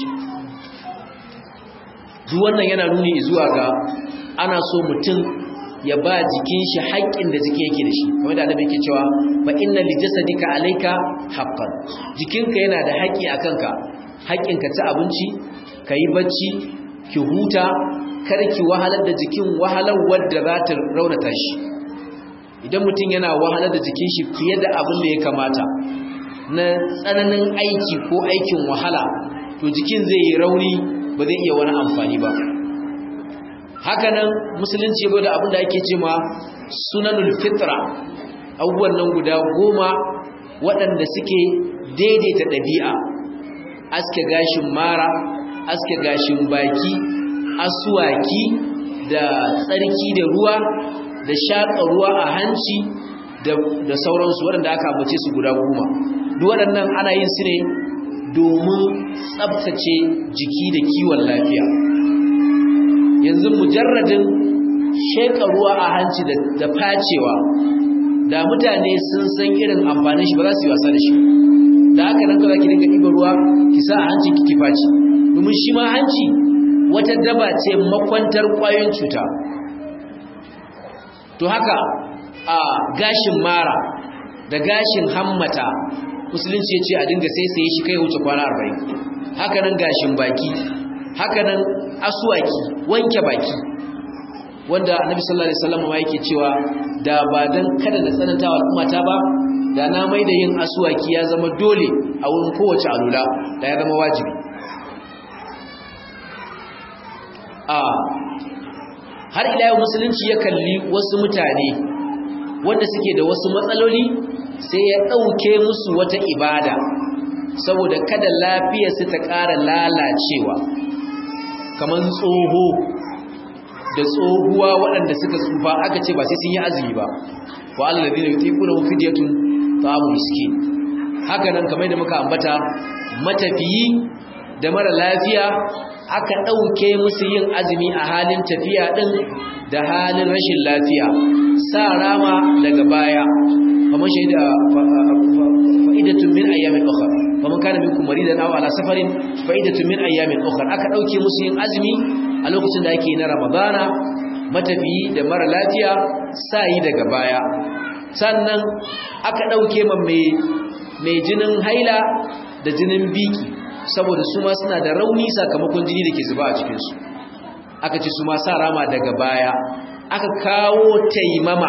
duk wannan yana nuni zuwa ga ana so mutum ya ba jikin shi haƙƙin da jiki yake da shi kamar da annabi yake cewa fa inna li jasadika alayka haqqan jikinka yana da haƙƙi akan ka haƙƙin ka ci abinci kai bacci ki huta kar ki wahalar da jikin wahalar wadda za ta raunata shi idan mutum yana wahalar da jikin shi fiye da abin da ya kamata na tsananin aiki ko aikin wahala to jikin zai yi rauni ba zai iya wani amfani ba hakanan musulunci ya da abin da ake ce ma sunanul fitra abubuwan nan guda goma waɗanda suke daidaita ɗabi'a aske gashin mara aske gashin baki asuwaki da tsarki da ruwa da shaƙa ruwa a hanci da sauransu waɗanda aka ambace su guda goma duk waɗannan ana yin su ne domin tsabtace jiki da kiwon lafiya yanzu mujarradin sheka ruwa a hanci da facewa da mutane sun san irin amfanin shi ba za su yi wasa da shi da haka nan ka za ki dinga ɗiba ruwa ki sa a hanci ki faci domin shi ma hanci wata daba ce makwantar ƙwayoyin cuta to haka a gashin mara da gashin hammata musulunci ya ce a dinga sai sai shi kai wuce kwana arba'in haka nan gashin baki haka nan asuwaki wanke baki wanda annabi sallallahu alaihi wasallam ma yake cewa da ba dan kada na tsananta wa ummata ba da na mai da yin asuwaki ya zama dole a wurin kowace alula da ya zama wajibi a har ila yau musulunci ya kalli wasu mutane wanda suke da wasu matsaloli sai ya ɗauke musu wata ibada saboda kada lafiyarsu ta ƙara lalacewa kamar tsoho da tsohuwa waɗanda suka tsufa aka ce ba sai sun yi azumi ba wa allazi ne yuqina fidyatun ta'amu miskin haka nan kamar da muka ambata matafiyi da mara lafiya aka ɗauke musu yin azumi a halin tafiya ɗin da halin rashin lafiya sa rama daga baya kamar shaida fa'idatun min ayyamin ukhra faman kana minkum maridan aw ala safarin fa'idatun min ayyamin ukhra aka dauke musu yin azumi a lokacin da ake na ramadana matafiyi da mara lafiya sai daga baya sannan aka dauke man mai mai jinin haila da jinin biki saboda su ma suna da rauni sakamakon jini da ke zuba a cikin su aka ce su ma sa rama daga baya aka kawo taimama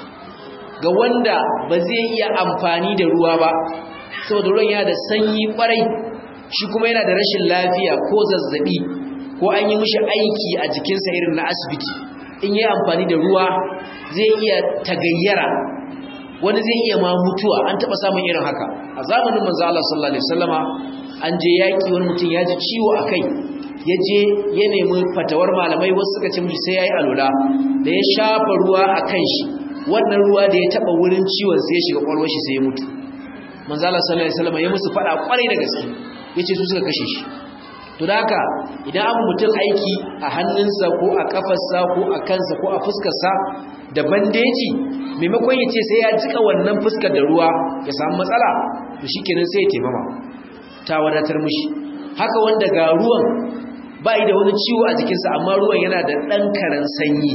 ga wanda ba zai iya amfani da ruwa ba saboda ruwan yana da sanyi kwarai shi kuma yana da rashin lafiya ko zazzabi ko an yi mishi aiki a jikinsa irin na asibiti in yi amfani da ruwa zai iya tagayyara wani zai iya ma mutuwa an taɓa samun irin haka a zamanin manzo Allah sallallahu alaihi wasallama an je yaki wani mutum ya ji ciwo a kai ya je ya nemi fatawar malamai wasu suka ce mishi sai yayi alula da ya shafa ruwa a kan shi wannan ruwa da ya taba wurin ciwon sai ya shiga kwalwar shi sai ya mutu manzo Allah sallallahu alaihi wasallam ya musu fada kwarai da gaske yace su suka kashe shi to da haka idan abu mutum aiki a hannunsa ko a kafarsa ko a kansa ko a fuskarsa da bandeji maimakon ya ce sai ya jika wannan fuskar da ruwa ya samu matsala to shikenan sai ya taimama ta wadatar mishi haka wanda ga ruwan ba da wani ciwo a jikinsa amma ruwan yana da ɗan karen sanyi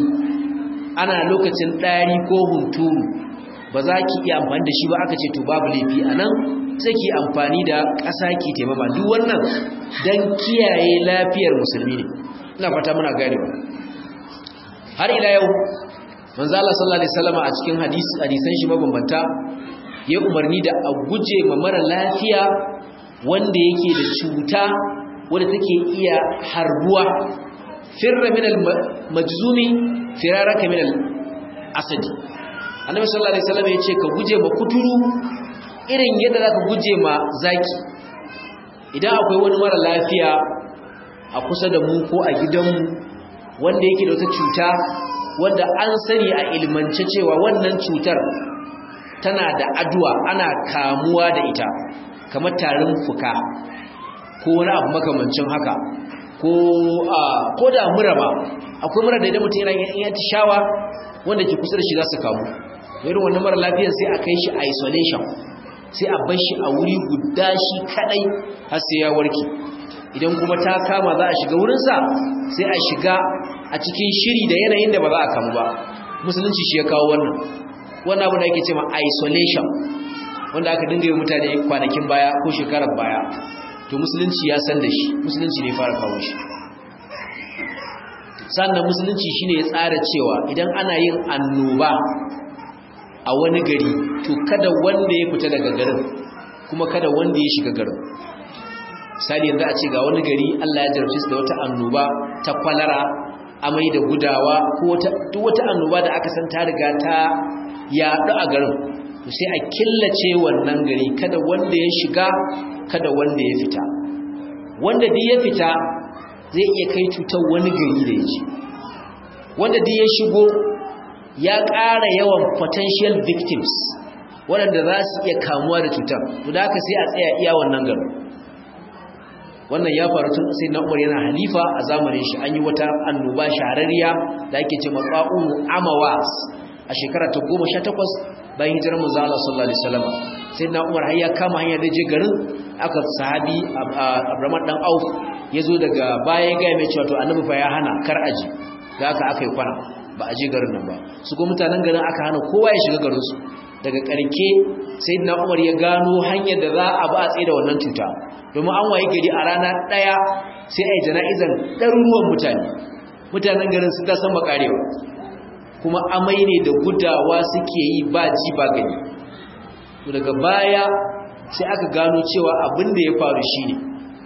ana lokacin ɗari ko hunturu ba za ki iya amfani da shi ba aka ce to babu laifi a nan take amfani da ƙasa ki taimama duk wannan dan kiyaye lafiyar musulmi ne ina fata muna gane ba har ila yau manzo Allah sallallahu alaihi wasallam a cikin hadisi hadisan shi mabambanta ya umarni da a guje ma mara lafiya wanda yake da cuta wanda take iya harbuwa firra min al-majzumi firaraka min al-asadi annabi sallallahu alaihi wasallam yace ka guje ma kuturu irin yadda zaka guje ma zaki idan akwai wani mara lafiya a kusa da mu ko a gidanmu wanda yake da wata cuta wanda an sani a ilmance cewa wannan cutar tana da aduwa ana kamuwa da ita kamar tarin fuka ko wani abu makamancin haka ko a ko da mura ba akwai mura da idan mutum yana yin shawa wanda ke kusa da shi za su kamu irin wannan mara lafiyar sai a kai shi isolation sai a bar shi a wuri guda shi kadai har sai ya warke idan kuma ta kama za a shiga wurinsa sai a shiga a cikin shiri da yanayin da ba za a kamu ba musulunci shi ya kawo wannan wannan abu da ake cewa isolation wanda aka dinga yi mutane kwanakin baya ko shekarar baya to musulunci ya san da shi musulunci ne fara kawo shi sannan musulunci shine ya tsara cewa idan ana yin annoba a wani gari to kada wanda ya fita daga garin kuma kada wanda ya shiga garin misali yanzu a ce ga wani gari Allah ya jarabce su da wata annoba ta kwalara amai da gudawa ko duk wata annoba da aka san ta riga ta yaɗu a garin to sai a killace wannan gari kada wanda ya shiga kada wanda ya fita wanda duk ya fita zai iya kai cutar wani gari da ya ce wanda duk ya shigo ya ƙara yawan potential victims waɗanda za su iya kamuwa da cutar to da haka sai a tsaya iya wannan garin wannan ya faru tun sai na umar yana halifa a zamanin shi an yi wata annoba shahararriya da ake ce matsa'un amawas a shekara ta goma sha takwas bayan hijirar manzo Allah sallallahu alaihi wasallam sai na umar har ya kama hanyar da je garin aka sahabi Abraham dan Auf ya zo daga baya ga mai cewa to annabi fa ya hana kar aji da aka aka yi kwana ba a je garin nan ba su ko mutanen garin aka hana kowa ya shiga garin su daga karke sayyidina Umar ya gano hanyar da za a ba a tsaye da wannan cuta domin an waye gari a rana daya sai ai jana'izan ɗaruruwan mutane mutanen garin sun ta san makarewa kuma amai ne da gudawa suke yi ba ji ba gani to daga baya sai aka gano cewa abin da ya faru shine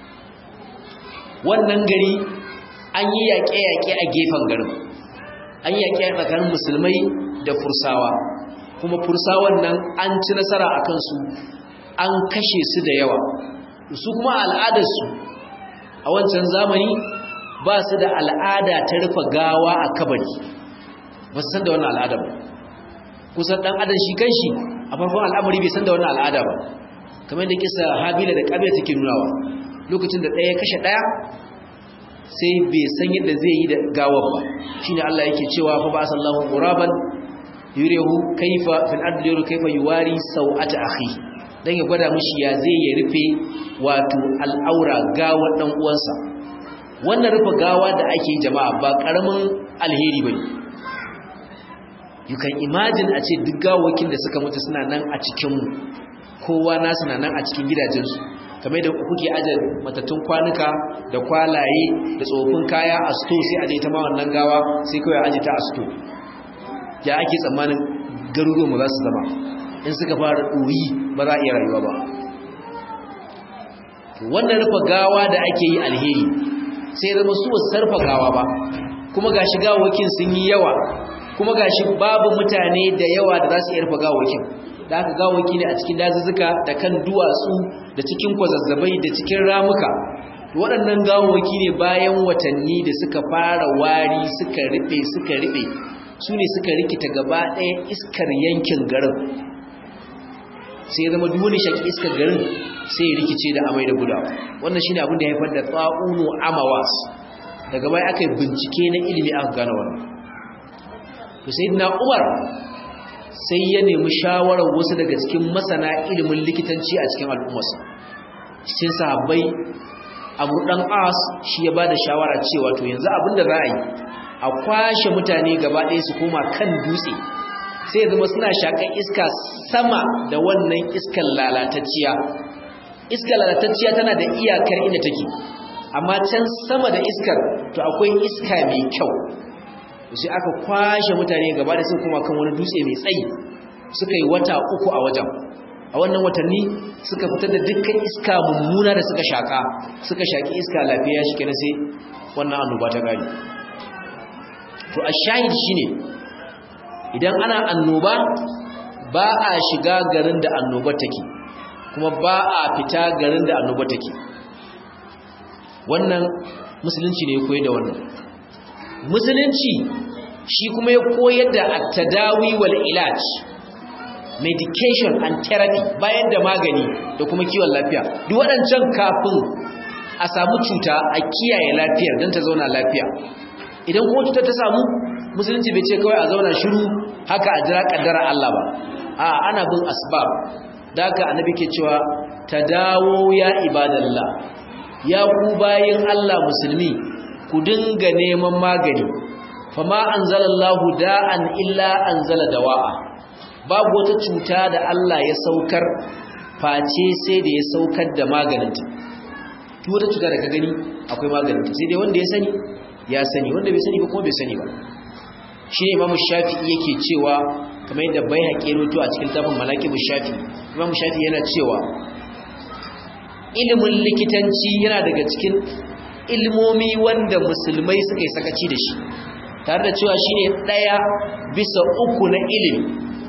wannan gari an yi yaƙe-yaƙe a gefen garin an yi yaƙe tsakanin musulmai da fursawa kuma fursawan nan an ci nasara a kansu an kashe su da yawa su kuma al'adarsu a wancan zamani ba su da al'ada ta rufe gawa a kabari ba su san da wannan al'ada ba kusan ɗan adam shi kan shi a farkon al'amari bai san da wannan al'ada ba kamar da kisa habila da ƙabila take nunawa lokacin da ɗaya kashe ɗaya sai bai san yadda zai yi da gawar ba shine Allah yake cewa fa ba sallahu quraban yurehu kaifa fil ardi yuru kaifa yuwari sau'ata akhi dan ya gwada mishi ya zai ya rufe wato al'aura gawar dan uwansa wannan rufe gawa da ake jama'a ba karamin alheri bane you can imagine a ce duk gawakin da suka mutu suna nan a cikin mu kowa nasu na nan a cikin gidajensu kamar da kuke aje matattun kwanuka da kwalaye da tsofin kaya a sto sai aje ta ma wannan gawa sai kawai aje ta a sto ya ake tsammanin garuruwan za su zama in suka fara ɗoyi ba za a iya rayuwa ba wannan rufe gawa da ake yi alheri sai zama su wasu sarfa gawa ba kuma gashi gawakin sun yi yawa kuma gashi babu mutane da yawa da za su iya rufe gawakin da aka gawaki ne a cikin dazuzzuka da kan duwatsu da cikin kwazazzabai da cikin ramuka waɗannan gawaki ne bayan watanni da suka fara wari suka riɓe suka riɓe su ne suka rikita gaba ɗaya iskar yankin garin sai ya zama duwani shaki iskar garin sai ya rikice da amai da gudawa wannan shi ne abin da ya haifar da tsa'unu amawas daga baya aka yi bincike na ilimi aka gane wannan to sai na umar sai ya nemi shawarar wasu daga cikin masana ilimin likitanci a cikin al'ummarsa cikin sahabbai abu dan as shi ya bada shawara cewa to yanzu abin da za a yi a kwashe mutane gaba ɗaya su koma kan dutse sai zama suna shakan iska sama da wannan iskar lalatacciya iskar lalatacciya tana da iyakar inda take amma can sama da iskar to akwai iska mai kyau sai aka kwashe mutane gaba da sun kuma kan wani dutse mai tsayi suka yi wata uku a wajen a wannan watanni suka fitar da dukkan iska mummuna da suka shaka suka shaki iska lafiya shi kenan sai wannan annoba ta gari to a shahid shine idan ana annoba ba a shiga garin da annoba take kuma ba a fita garin da annoba take wannan musulunci ne ya koyar da wannan musulunci shi kuma ya koyar da at-tadawi wal ilaj medication and therapy bayan da magani da kuma kiwon lafiya duk waɗancan kafin a samu cuta a kiyaye lafiyar don ta zauna lafiya idan kuma cutar ta samu musulunci bai ce kawai a zauna shiru haka a jira kaddara Allah ba a ana bin asbab da haka annabi ke cewa ta dawo ya ibadallah ya ku bayin Allah musulmi ku dinga neman magani fama anzalallahu da'an illa anzala dawa'a babu wata cuta da Allah ya saukar face sai da ya saukar da maganinta duk wata cuta da ka gani akwai maganinta sai dai wanda ya sani ya sani wanda bai sani ba kuma bai sani ba shi ne imamu shafi'i yake cewa kamar yadda bai haƙe roto a cikin tafin malakibu shafi imamu shafi'i yana cewa ilimin likitanci yana daga cikin ilmomi wanda musulmai suka yi sakaci da shi tare da cewa shi ne ɗaya bisa uku na ilimi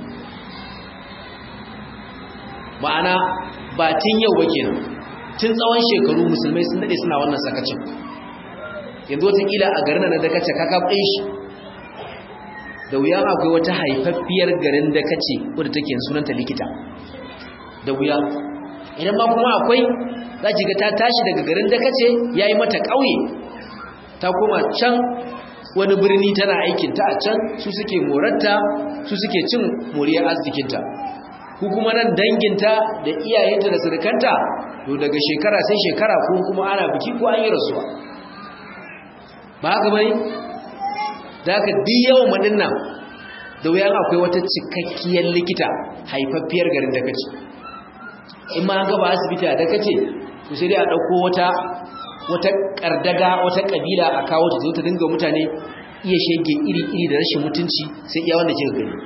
ma'ana ba tun yau ba kenan tun tsawon shekaru musulmai sun daɗe suna wannan sakacin yanzu watakila a garin na dakace kakafin shi da wuya akwai wata haifaffiyar garin dakace wadda take sunanta likita da wuya idan ma kuma akwai za ki ga ta tashi daga garin dakace ya yi mata ƙauye ta koma can wani birni tana aikinta a can su suke morarta su suke cin moriyar arzikinta ku kuma nan danginta da iyayenta da surukanta to daga shekara sai shekara ko kuma ana biki ko an yi rasuwa ba haka bane da haka duk yawan madin nan da wuyan akwai wata cikakkiyar likita haifaffiyar garin da kace in ma an gaba asibiti da kace to sai dai a dauko wata wata kardaga wata kabila a kawo ta zo ta dinga mutane iya shege iri-iri da rashin mutunci sai iya wanda kika gani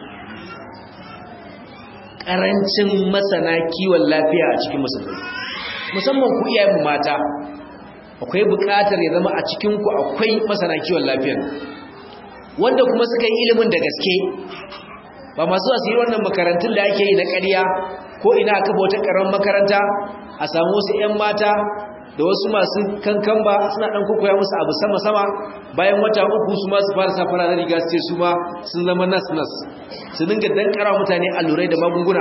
karancin masana kiwon lafiya a cikin musulmai musamman ku iyayen mata akwai buƙatar ya zama a cikin ku akwai masana kiwon lafiyar wanda kuma suka yi ilimin da gaske ba masu asiri wannan makarantun da ake yi na ƙarya ko ina aka wata ƙaramin makaranta a samu wasu 'yan mata da wasu masu kankan ba suna ɗan kokoya musu abu sama-sama bayan wata uku su ma su fara safara na riga su ce su ma sun zama nas-nas su dinga dan ƙara mutane allurai da magunguna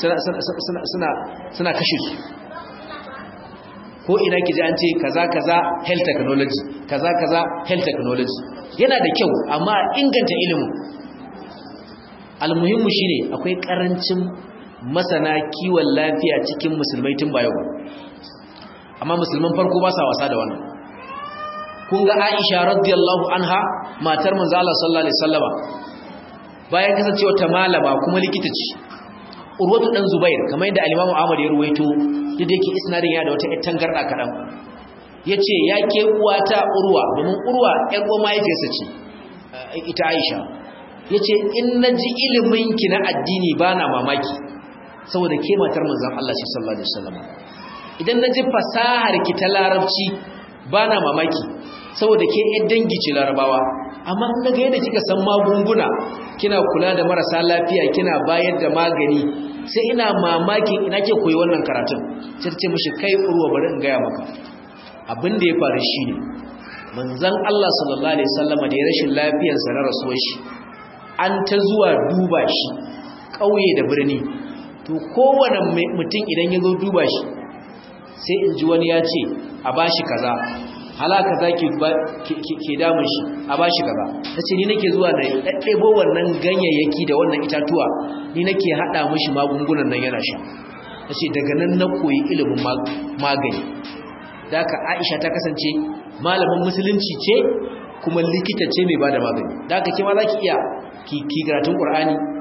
suna kashe su ko ina ki ji an ce kaza kaza health technology kaza kaza health technology yana da kyau amma inganta ilimin almuhimmu shine akwai karancin masana kiwon lafiya cikin musulmai tun bayo amma musulman farko ba sa wasa da wannan kun ga Aisha radiyallahu anha matar manzo Allah sallallahu alaihi wasallama bayan kasancewa ta malama kuma likita ce Urwatu dan Zubair kamar yadda al-Imam Ahmad ya ruwaito da yake isnadin ya da wata ƴar tangarda kadan yace ya ke uwata Urwa domin Urwa ƴar uwa mahaifiyarsa ce ita Aisha yace in naji ilimin ki na addini bana mamaki saboda ke matar manzon Allah sallallahu alaihi wasallam idan naji fasahar ki ta larabci bana mamaki saboda ke ƴan dangi ce larabawa amma in naga yadda kika san magunguna kina kula da marasa lafiya kina bayar da magani sai ina mamakin ina ke koyi wannan karatun sai ta ce mishi kai urwa bari in gaya maka abin da ya faru shine manzon Allah sallallahu alaihi wasallam da ya rashin lafiyar sa na rasuwar shi an ta zuwa duba shi kauye da birni to kowane mutum idan ya zo duba shi sai in ji wani ya ce a bashi kaza halaka za ke damun shi a ba shi gaba ta ce ni nake zuwa na ɗaɗɗebo wannan ganyayyaki da wannan itatuwa ni nake haɗa mashi magungunan nan yana sha ta ce daga nan na koyi ilimin magani da aka aisha ta kasance malamin musulunci ce kuma likita ce mai ba da magani da aka kima za ki iya ki karatun ƙur'ani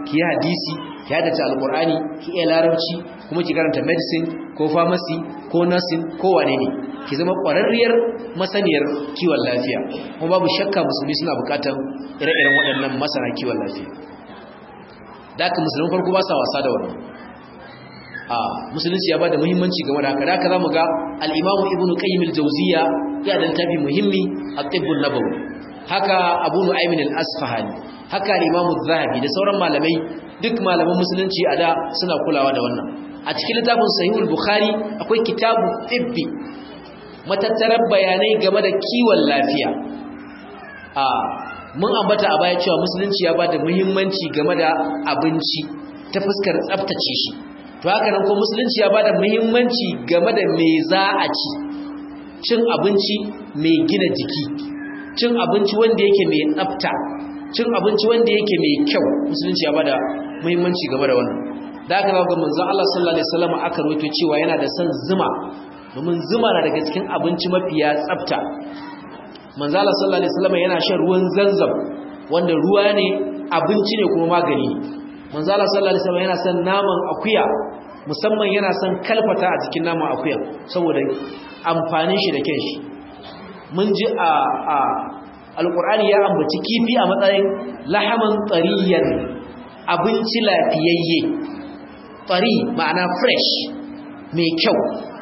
ki hadisi ki hadace alqur'ani ki iya larabci kuma ki karanta medicine ko pharmacy ko nursing ko wane ne ki zama ƙwararriyar masaniyar kiwon lafiya kuma babu shakka musulmi suna buƙatar ire-iren waɗannan masana kiwon lafiya da aka musulmin farko ba sa wasa da wannan a musulunci ya ba da muhimmanci game da haka da haka za mu ga al'imamu ibn qayyim al-jawziya ya da littafi muhimmi a tibbun nabawi haka abu nu'aymin al-asfahani haka al-imamu zahabi da sauran malamai duk malaman musulunci a da suna kulawa da wannan a cikin littafin sahihul bukhari akwai kitabu tibbi matattarar bayanai game da kiwon lafiya a mun ambata a baya cewa musulunci ya bada muhimmanci game da abinci ta fuskar tsaftace shi to haka nan ko musulunci ya bada muhimmanci game da me za a ci cin abinci mai gina jiki cin abinci wanda yake mai tsafta cin abinci wanda yake mai kyau musulunci ya bada muhimmanci game da wannan da aka ga manzon Allah sallallahu alaihi wasallam aka rawaito cewa yana da son zuma domin zuma na daga cikin abinci mafiya tsafta manzon Allah sallallahu alaihi wasallam yana shan ruwan zanzam wanda ruwa ne abinci ne kuma magani manzon Allah sallallahu alaihi wasallam yana son naman akuya musamman yana son kalfata a cikin naman akuya saboda amfanin shi da kyan shi mun ji a a alqur'ani ya ambaci kifi a matsayin lahaman tsariyan abinci lafiyayye fari ma'ana fresh mai kyau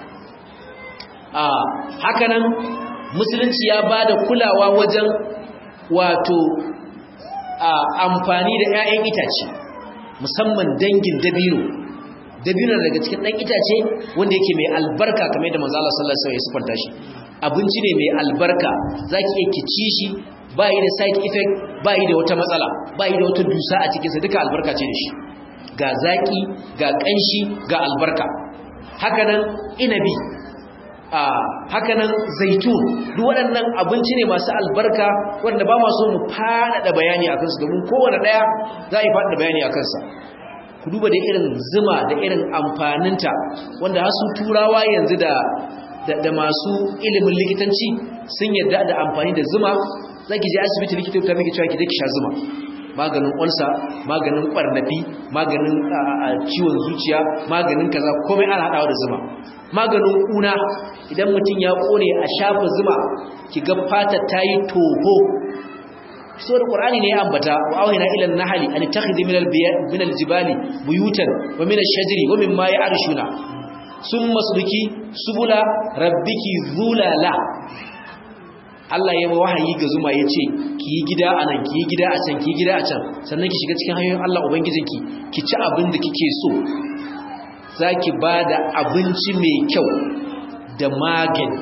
a hakanan musulunci ya ba da kulawa wajen wato amfani da 'ya'yan itace musamman dangin dabino dabino daga cikin ɗan itace wanda yake mai albarka kamar yadda manzo Allah sallallahu alaihi wasallam ya sifanta shi abinci ne mai albarka zaki iya kici shi ba yi da side effect ba yi da wata matsala ba yi da wata dusa a cikinsa duka albarka ce da shi ga zaki ga ƙanshi ga albarka hakanan inabi a hakanan zaitun duk waɗannan abinci ne masu albarka wanda ba masu mu faɗaɗa bayani a kansu domin kowane ɗaya za a yi faɗaɗa bayani a kansa ku duba da irin zuma da irin amfaninta wanda hasu turawa yanzu da da masu ilimin likitanci sun yadda da amfani da zuma za ki je asibiti likita ta miki cewa ki je ki sha zuma maganin ulsa maganin ƙwarnafi maganin ciwon zuciya maganin kaza komai ana haɗawa da zuma maganin ƙuna idan mutum ya ƙone a shafa zuma ki ga fata ta yi toho so da ƙur'ani ne ya ambata wa awhina ila an-nahli an takhidhi min min al-jibali buyutan wa min ash-shajari wa mimma ya'rishuna summa subiki subula rabbiki zulala Allah ya wahayi ga zuma ya ce ki yi gida a nan ki yi gida a can ki yi gida a can sannan ki shiga cikin hanyoyin Allah Ubangijinki ki ci abin da kike so za ki ba da abinci mai kyau da magani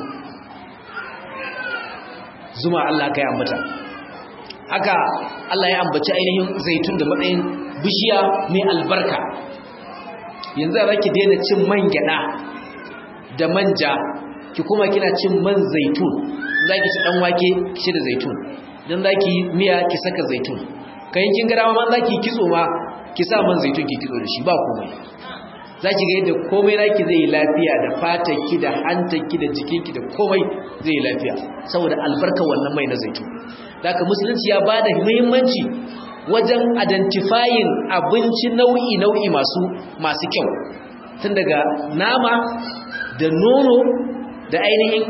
zuma Allah ka yi ambata haka Allah ya ambaci ainihin zaitun da matsayin bishiya mai albarka yanzu za ki daina cin man gyada da manja ki kuma kina cin man zaitun za ki ci dan wake ki ci da zaitun dan za ki miya ki saka zaitun kayan kin gara ma za ki kitso ma ki sa man zaitun ki kitso da shi ba komai za ki ga yadda komai naki zai yi lafiya da fatarki da hantarki da jikinki da komai zai yi lafiya saboda albarka wannan mai na zaitun daga musulunci ya ba da muhimmanci wajen identifying abinci nau'i nau'i masu masu kyau tun daga nama da nono da ainihin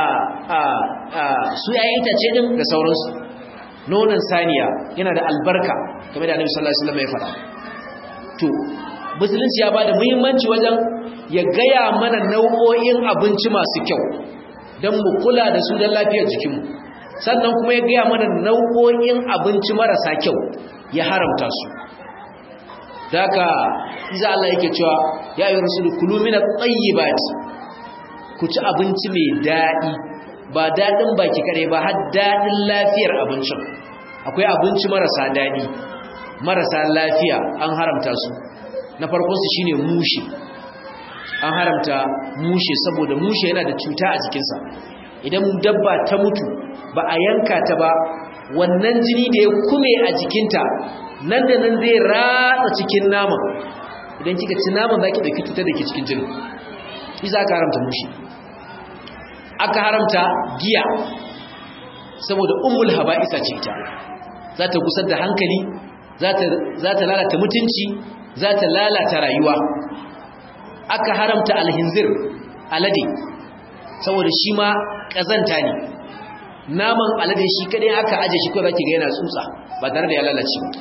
su yayin itace din da sauransu nonon saniya yana da albarka game da annabi sallallahu alaihi wasallam ya faɗa to musulunci ya bada muhimmanci wajen ya gaya mana nau'o'in abinci masu kyau don mu kula da su don lafiyar jikinmu sannan kuma ya gaya mana nau'o'in abinci marasa kyau ya haramta su daga iza Allah yake cewa ya yi rasulu kulu min at-tayyibati ku ci abinci mai daɗi ba daɗin baki kare ba har daɗin lafiyar abincin akwai abinci marasa daɗi marasa lafiya an haramta su na farkonsu shine mushi an haramta mushe saboda mushe yana da cuta a jikinsa idan dabba ta mutu ba a yanka ta ba wannan jini da ya kume a jikinta nan da nan zai ratsa cikin naman idan kika ci naman za ki ɗauki cutar da ke cikin jini isa aka haramta mushe aka haramta giya saboda ummul haba'isa ce ta za ta gusar da hankali za ta lalata mutunci za ta lalata rayuwa aka haramta alhinzir alade saboda shi ma ƙazanta ne naman alade shi kadai aka aje shi kawai zaki ga yana tsutsa ba tare da ya lalace ba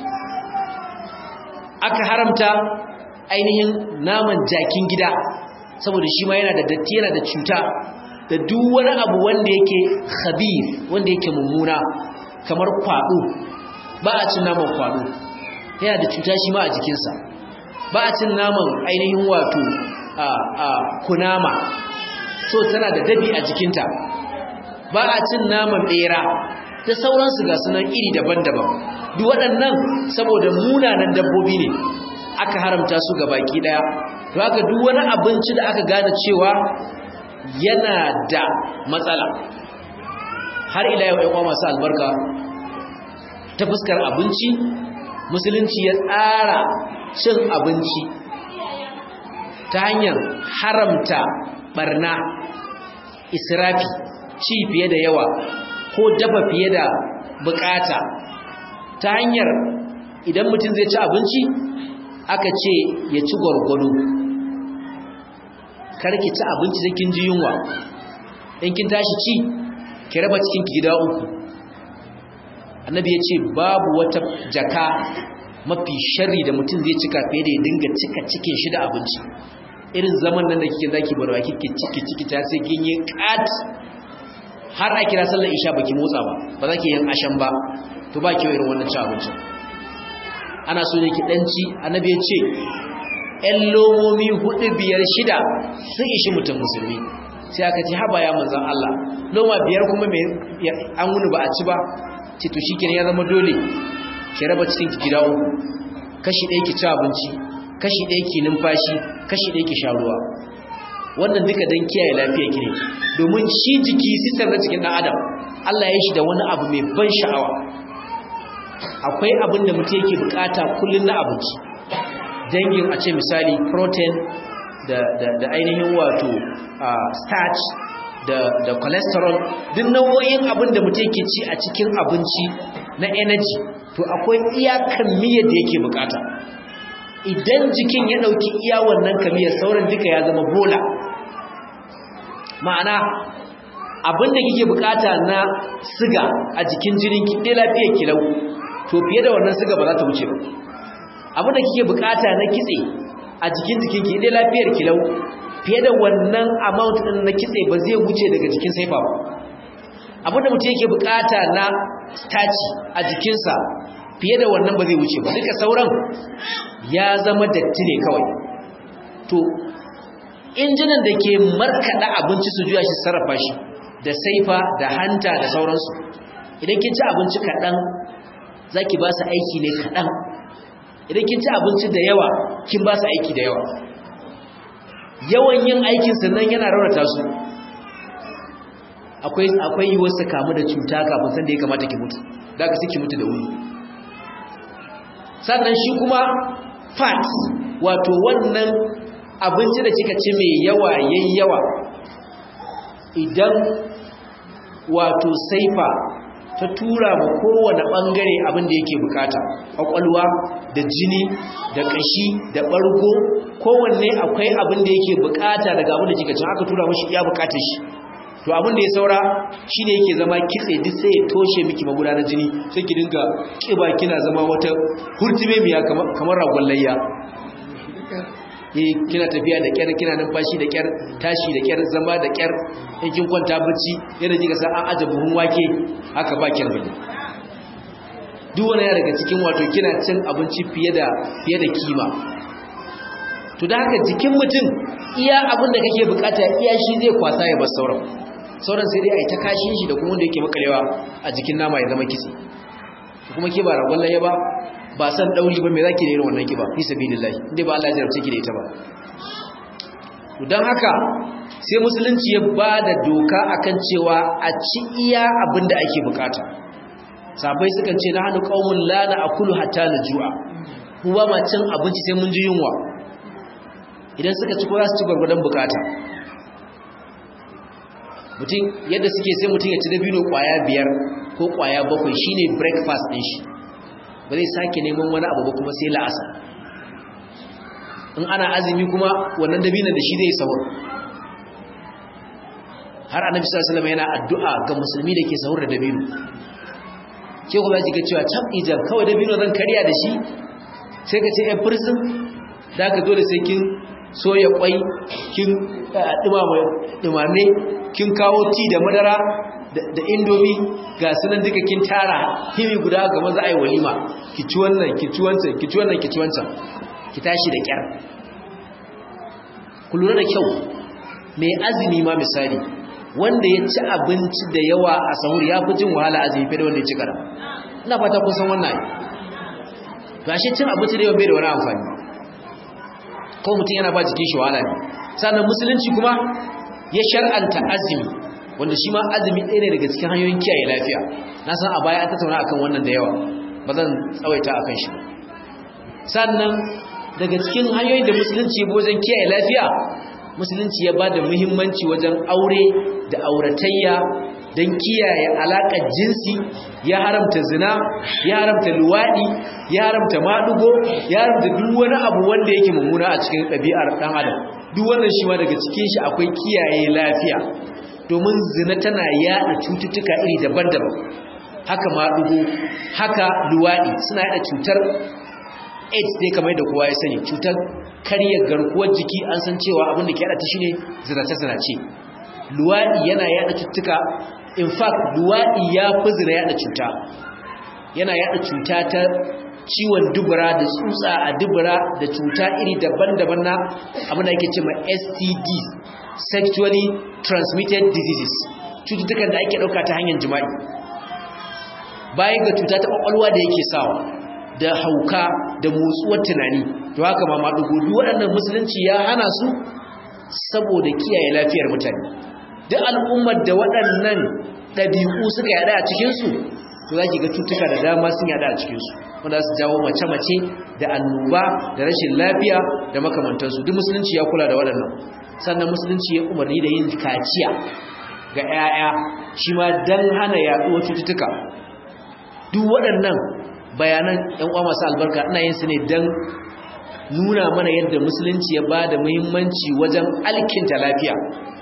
aka haramta ainihin naman jakin gida saboda shi ma yana da datti yana da cuta da duk wani abu wanda yake khabir wanda yake mummuna kamar kwado ba a cin naman kwado yana da cuta shi ma a jikinsa ba a cin naman ainihin wato a a kunama so tana da dabi a jikinta ba a cin naman bera da sauransu ga sunan iri daban-daban duk waɗannan saboda munanan dabbobi ne aka haramta su ga baki daya to haka duk wani abinci da aka gane cewa yana da matsala har ila yau ɗan masu albarka ta fuskar abinci musulunci ya tsara cin abinci ta hanyar haramta barna israfi ci fiye da yawa ko dafa fiye da bukata ta hanyar idan mutum zai ci abinci aka ce ya ci gwargwado karki ci abinci da kin ji yunwa in kin tashi ci ki raba cikin ki gida uku annabi ya ce babu wata jaka mafi sharri da mutum zai cika fiye da ya dinga cika cikin shi da abinci irin zaman nan da kike zaki barwa kike ciki ciki ta sai kin yi kat har a kira sallar isha baki motsa ba ba za ki yin ashan ba to ba ki irin wannan ci abincin ana so ne ki danci annabi ya ce ƴan lomomi hudu biyar shida sun ishi mutum musulmi sai aka ce haba ya manzan Allah loma biyar kuma mai an wuni ba a ci ba ce to shi ya zama dole ki raba cikin ki gida uku kashi ɗaya ki ci abinci kashi ɗaya ki numfashi kashi ɗaya ki sha ruwa wannan duka don kiyaye lafiya ki ne domin shi jiki sistem na cikin ɗan adam Allah ya shi da wani abu mai ban sha'awa akwai abin da mutum yake bukata kullum na abinci dangin a ce misali protein da, da, da ainihin wato uh, starch da, da cholesterol duk nau'o'in abin da mutum yake ci a cikin abinci na energy to akwai iyakan miyar da yake bukata idan jikin ya dauki iya wannan kamiyar sauran duka ya zama bola ma'ana abin da kike bukata na siga a jikin jinin ki dai lafiyar kilau to fiye da wannan siga ba za ta wuce ba abin da kike bukata na kitse a jikin jikin ki dai lafiyar kilau fiye da wannan amount din na kitse ba zai wuce daga jikin saifa ba abin da mutum yake bukata na starch a jikinsa fiye da wannan ba zai wuce ba duka sauran ya zama datti ne kawai to injinan da ke markada abinci su juya shi sarrafa shi da saifa da hanta da sauransu idan kin ci abinci kaɗan za ki ba su aiki ne kaɗan idan kin ci abinci da yawa kin ba su aiki da yawa yawan yin aikin sannan yana raunata su akwai akwai yiwuwar su kamu da cuta kafin san da ya kamata ki mutu da ka ki mutu da wuri sannan shi kuma fat wato wannan abinci da kika ci mai yawa yayyawa idan wato saifa ta tura ma kowane bangare abin da yake bukata kwakwalwa da jini da kashi da bargo kowanne akwai abin da yake bukata daga abin da kika ci aka tura mashi iya bukatar shi to abin da ya saura shine yake zama kitse duk sai ya toshe miki magudanar jini sai ki dinga kiba kina zama wata hurtume miya kamar ragon layya eh kina tafiya da kyar kina numfashi da kyar tashi da kyar zama da kyar in kin kwanta bacci yana kika san an aje buhun wake haka ba kyar bane duk wani ya daga cikin wato kina cin abinci fiye da fiye da kima to da haka jikin mutum iya abin da kake bukata iya shi zai kwasa ya bar sauran sauran sai dai a yi ta kashin shi da kuma wanda yake makalewa a jikin nama ya zama kitse kuma ke ba ragon laye ba ba san dauri ba me zaki da irin wannan kiba fi sabilillahi inda ba Allah ya jarabce ki da ita ba don haka sai musulunci ya ba da doka akan cewa a ci iya abin da ake bukata sabai sukan ce na hannu qaumun la na akulu hatta najua mu ba ma cin abinci sai mun ji yunwa idan suka ci ko za su ci gwargwadon bukata mutum yadda suke sai mutum ya ci dabino kwaya biyar ko kwaya bakwai shine breakfast din shi ba zai sake neman wani abu ba kuma sai la'asa in ana azumi kuma wannan dabinan da shi zai sahur har annabi sallallahu alaihi wasallam yana addu'a ga musulmi da ke sahur da dabino ke kuma ji ga cewa tab ijan kawai dabino zan kariya da shi sai ka ce ɗan fursun da ka dole sai kin soya kwai kin dumame kin kawo ti da madara da indomi ga sunan duka kin tara himi guda ga maza ai walima ki ci wannan ki ci wancan ki ci wannan ki ci wancan ki tashi da kyar ku lura da kyau mai azumi ma misali wanda ya ci abinci da yawa a sahur ya fi jin wahala azumi fiye da wanda ya ci karam ina fata kun san wannan gashi cin abinci da yawa bai da wani amfani ko mutum yana ba jikin shi wahala ne sannan musulunci kuma ya shar'anta azumi wanda shi ma azumi ɗaya ne daga cikin hanyoyin kiyaye lafiya na san a baya an tattauna akan wannan da yawa ba zan tsawaita akan shi ba sannan daga cikin hanyoyin da musulunci ya wajen kiyaye lafiya musulunci ya ba da muhimmanci wajen aure da auratayya don kiyaye alaƙar jinsi ya haramta zina ya haramta luwaɗi ya haramta maɗugo ya haramta duk wani abu wanda yake mummuna a cikin ɗabi'ar ɗan adam duk wannan shi ma daga cikin shi akwai kiyaye lafiya domin zina tana yaɗa cututtuka iri daban-daban haka maɗugo haka luwaɗi suna yaɗa cutar aids dai kamar da kowa ya sani cutar karya garkuwar jiki an san cewa abin da ke yada ta shine zinace-zinace luwaɗi yana yada cututtuka in fact luwaɗi ya fi zina yada cuta yana yada cuta ta ciwon dubura da tsutsa a dubura da cuta iri daban-daban na abin da ake ce ma std sexually transmitted diseases cututtukan da ake ɗauka ta hanyar jima'i bayan ga cuta ta ƙwaƙwalwa da yake sawa da hauka da motsuwar tunani to haka ma maɗugo duk waɗannan musulunci ya hana su saboda kiyaye lafiyar mutane duk al'ummar da waɗannan ɗabi'u suka yada a cikinsu to za ki ga cutuka da dama sun yada a cikinsu wanda su jawo mace-mace da annoba da rashin lafiya da makamantansu duk musulunci ya kula da waɗannan sannan musulunci ya umarni da yin kaciya ga 'ya'ya shi ma don hana yaɗuwar cututtuka duk waɗannan bayanan ‘yan uwa masu albarka ina yin su ne don nuna mana yadda musulunci ya ba da muhimmanci wajen alkinta lafiya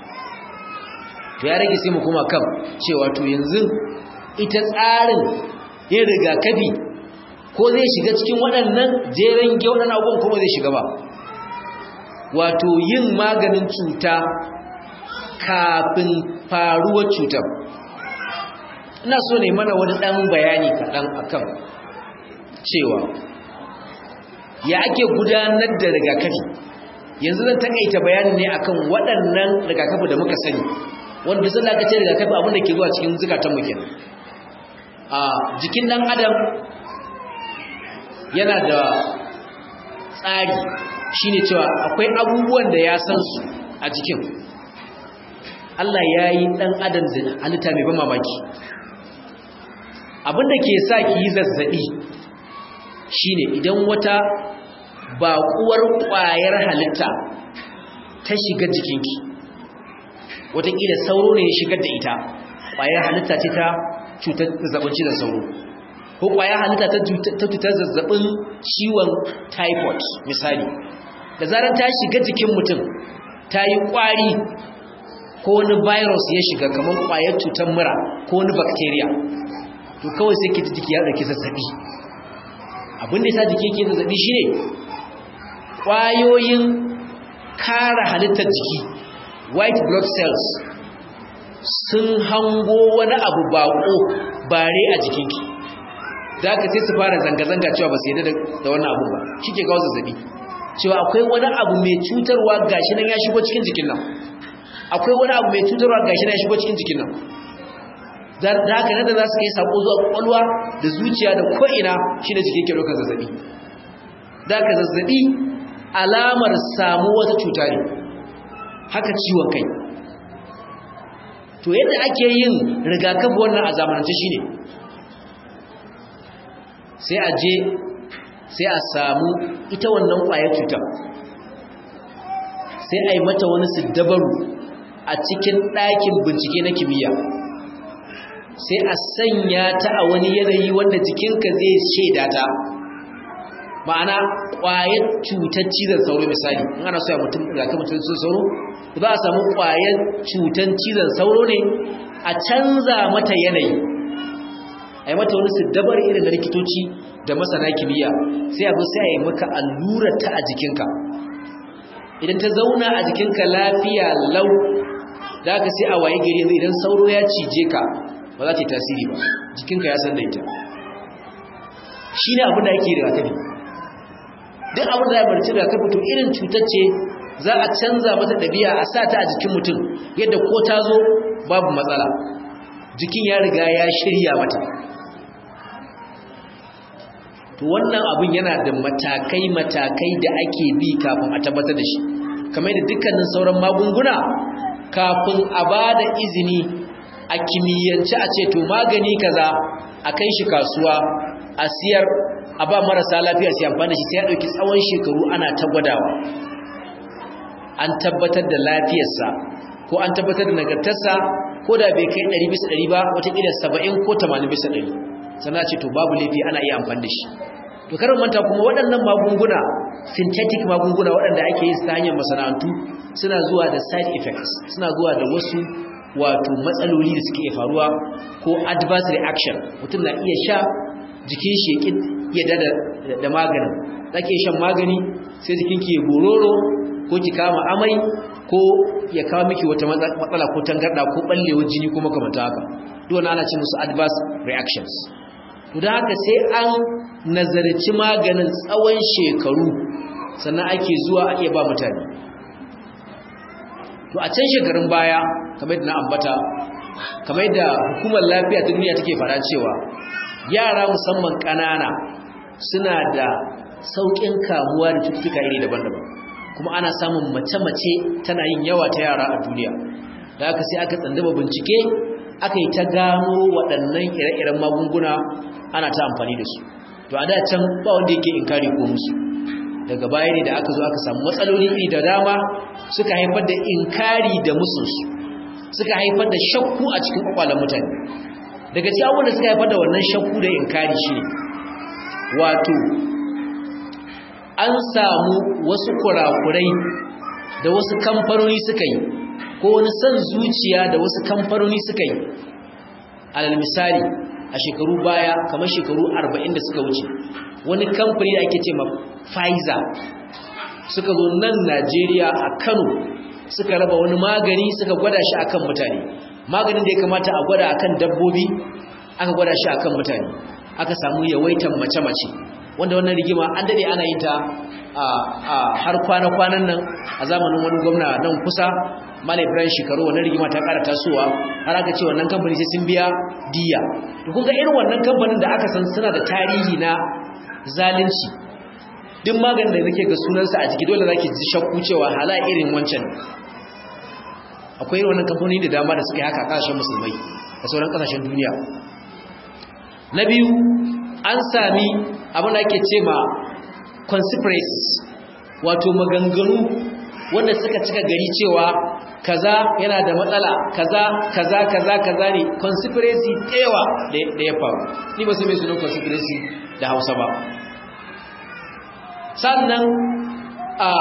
to ya rage sai mu kuma kan cewa to yanzu ita tsarin yin rigakafi ko zai shiga cikin waɗannan jeren gyauɗan abubuwan kuma zai shiga ba wato yin maganin cuta kafin faruwar cutar ina so ne mana wani ɗan bayani kaɗan akan cewa ya ake gudanar da rigakafi yanzu zan takaita bayani ne akan waɗannan rigakafi da muka sani wanda sun da aka ce rigakafi abinda ke zuwa cikin zukatan muke a jikin ɗan adam yana da tsari shine cewa akwai abubuwan da ya san su a jikin Allah ya yi ɗan adam da halitta mai ban mamaki abinda ke sa ki yi zazzaɓi shine idan wata baƙuwar ƙwayar halitta ta shiga jikinki wataƙila sauro ne ya shigar da ita ƙwayar halitta ce ta cutar zazzabin cizon sauro ko ƙwayar halitta ta cutar zazzabin ciwon typhoid misali da zarar ta shiga jikin mutum ta yi ƙwari ko wani virus ya shiga kamar ƙwayar cutar mura ko wani bacteria to kawai sai ke jiki ya ɗauki zazzabi abinda ya sa jiki ke zazzabi shi ne ƙwayoyin kara halittar jiki white blood cells sun hango wani abu baƙo bare a jikinki da aka sai su fara zanga-zanga cewa ba su yi da wannan abu ba shi ke kawo zazzabi cewa akwai wani abu mai cutarwa gashi nan ya shigo cikin jikin nan akwai wani abu mai cutarwa gashi nan ya shigo cikin jikin nan da haka nan da za su kai sako zuwa kwakwalwa da zuciya da ko'ina shi da jiki ke ɗaukar zazzabi da haka zazzabi alamar samu wata cuta ne haka ciwon kai to yadda ake yin rigakafi wannan a zamanance shine sai a je sai a samu ita wannan ƙwayar cutar sai a yi mata wani siddabaru a cikin ɗakin bincike na kimiyya sai a sanya ta a wani yanayi wanda jikinka zai shaida ta ma'ana ƙwayar cutar cizon sauro misali in ana soya mutum rigakafin cizon sauro za a samu ƙwayar cutar cizon sauro ne a canza mata yanayi a yi mata wani siddabar irin da likitoci da masana kimiyya sai a zo sai a yi maka allurar ta a jikinka idan ta zauna a jikinka lafiya lau da aka sai a waye gari idan sauro ya cije ka ba za ta yi tasiri ba jikinka ya san da ita shi ne abin da ake rigakafi duk abin da ya barci rigakafi to irin cutar ce za a canza mata ɗabi'a a sa ta a jikin mutum yadda ko ta zo babu matsala jikin ya riga ya shirya mata to wannan abin yana da matakai-matakai da ake bi kafin a tabbatar da shi kamar da dukkanin sauran magunguna kafin a ba da izini a kimiyyance a ce to magani kaza a kai shi kasuwa a siyar a ba marasa lafiya su amfani da shi sai ya ɗauki tsawon shekaru ana ta gwadawa an tabbatar da lafiyarsa ko an tabbatar da nagartarsa ko da bai kai 100 bisa 100 ba watakila 70 ko 80 bisa 100 sannan ce to babu laifi ana iya amfani da shi to karin manta kuma waɗannan magunguna synthetic magunguna waɗanda ake yi ta hanyar masana'antu suna zuwa da side effects suna zuwa da wasu wato matsaloli da suke faruwa ko adverse reaction mutum na iya sha jikin shi ya da da maganin zake shan magani sai jikinki ya gororo ko ki kama amai ko ya kawo miki wata matsala ko tangarda ko ballewar jini ko makamanta haka duk wannan ana ce musu adverse reactions to da haka sai an nazarci maganin tsawon shekaru sannan ake zuwa a iya ba mutane to a can shekarun baya kamar da na ambata kamar da hukumar lafiya ta duniya take fara cewa yara musamman ƙanana suna da sauƙin kamuwa da cututtuka iri daban-daban kuma ana samun mace-mace tana yin yawa ta yara a duniya da aka sai aka tsandaba bincike aka yi ta gano waɗannan ire-iren magunguna ana ta amfani da su to a da can ba wanda yake inkari ko musu daga baya ne da aka zo aka samu matsaloli iri da dama suka haifar da inkari da musunsu suka haifar da shakku a cikin kwakwalen mutane daga cikin abubuwan da suka haifar da wannan shakku da inkari shi ne wato an samu wasu kurakurai da wasu kamfanoni suka yi ko wani son zuciya da wasu kamfanoni suka yi alal misali a shekaru baya kamar shekaru 40 da suka wuce wani kamfani da ake ce ma Pfizer suka zo nan Najeriya a Kano suka raba wani magani suka gwada shi akan mutane maganin da ya kamata a gwada akan dabbobi aka gwada shi akan mutane aka samu yawaitan mace-mace wanda wannan rigima an dade ana yin ta har kwana-kwanan nan a zamanin wani gwamna nan kusa Malam Ibrahim Shekaru wannan rigima ta ƙara tasowa har aka ce wannan kamfani sai sun biya diya to kun ga irin wannan kamfanin da aka san suna da tarihi na zalunci duk maganin da nake ga sunansa a jiki dole zaki ji shakku cewa hala irin wancan akwai irin wannan kamfanoni da dama da suka yi haka kasashen musulmai da sauran kasashen duniya na biyu an sami abin da ake ce ma conspiracies wato maganganu wanda suka cika gari cewa kaza yana da matsala kaza kaza kaza kaza ne conspiracy ɗewa da ya faru ni ba su mai sunan conspiracy da hausa ba sannan a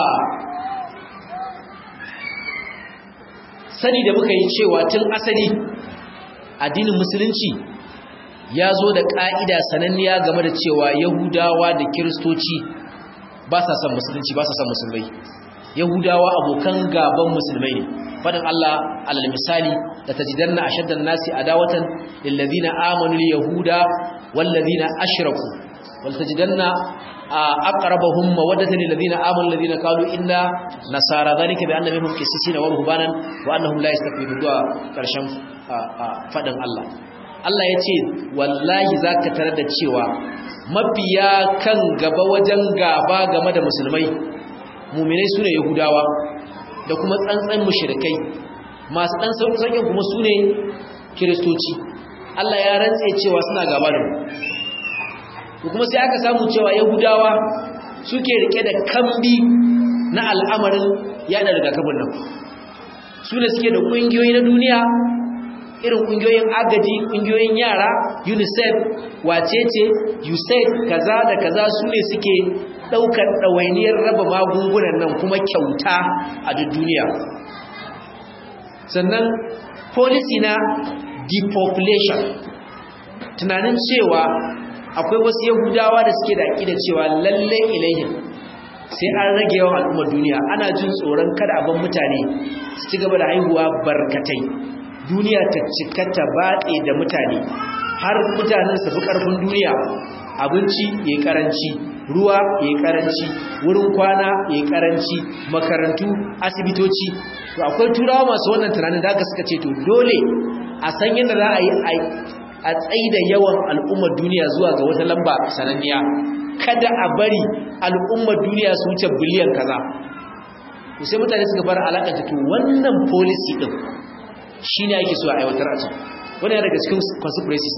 sani da muka yi cewa tun asali addinin musulunci ya zo da ƙa'ida sananniya game da cewa yahudawa da kiristoci ba sa son musulunci ba sa son musulmai yahudawa abokan gaban musulmai ne fadin Allah alal misali da tajidanna ashaddan nasi adawatan lil ladina amanu al yahuda wal ladina ashraku wal tajidanna aqrabahum mawaddatan lil ladina amanu alladhina qalu inna nasara dhalika bi anna minhum qissisina wa ruhbanan wa annahum la yastakbirun du'a karshen fadin Allah Allah yace wallahi zaka tarar da cewa mafiya kan gaba wajen gaba game da musulmai mu'minai sune yahudawa da kuma tsantsan mushrikai masu dan sauƙin kuma sune kiristoci Allah ya rantse cewa suna gaba da mu kuma sai aka samu cewa yahudawa suke rike da kambi na al'amarin yada rigakafin nan su ne suke da ƙungiyoyi na duniya irin ƙungiyoyin agaji ƙungiyoyin yara unicef wacece usaid kaza da kaza su ne suke ɗaukar ɗawainiyar raba magungunan nan kuma kyauta a duk duniya sannan policy na depopulation tunanin cewa akwai wasu yahudawa da suke da aƙida cewa lalle ilayhim sai an rage yawan al'ummar duniya ana jin tsoron kada abin mutane su ci gaba da haihuwa barkatai duniya ta cika ta batse da mutane har mutanen su fi ƙarfin duniya abinci ya karanci ruwa ya karanci wurin kwana ya karanci makarantu asibitoci to akwai turawa masu wannan tunanin da aka suka ce to dole a san yadda za a yi a tsaida yawan al'ummar duniya zuwa ga wata lamba sananniya kada a bari al'ummar duniya su wuce biliyan kaza to sai mutane suka fara alakanta to wannan policy din shine ake so a aiwatar a can wannan yana daga cikin conspiracies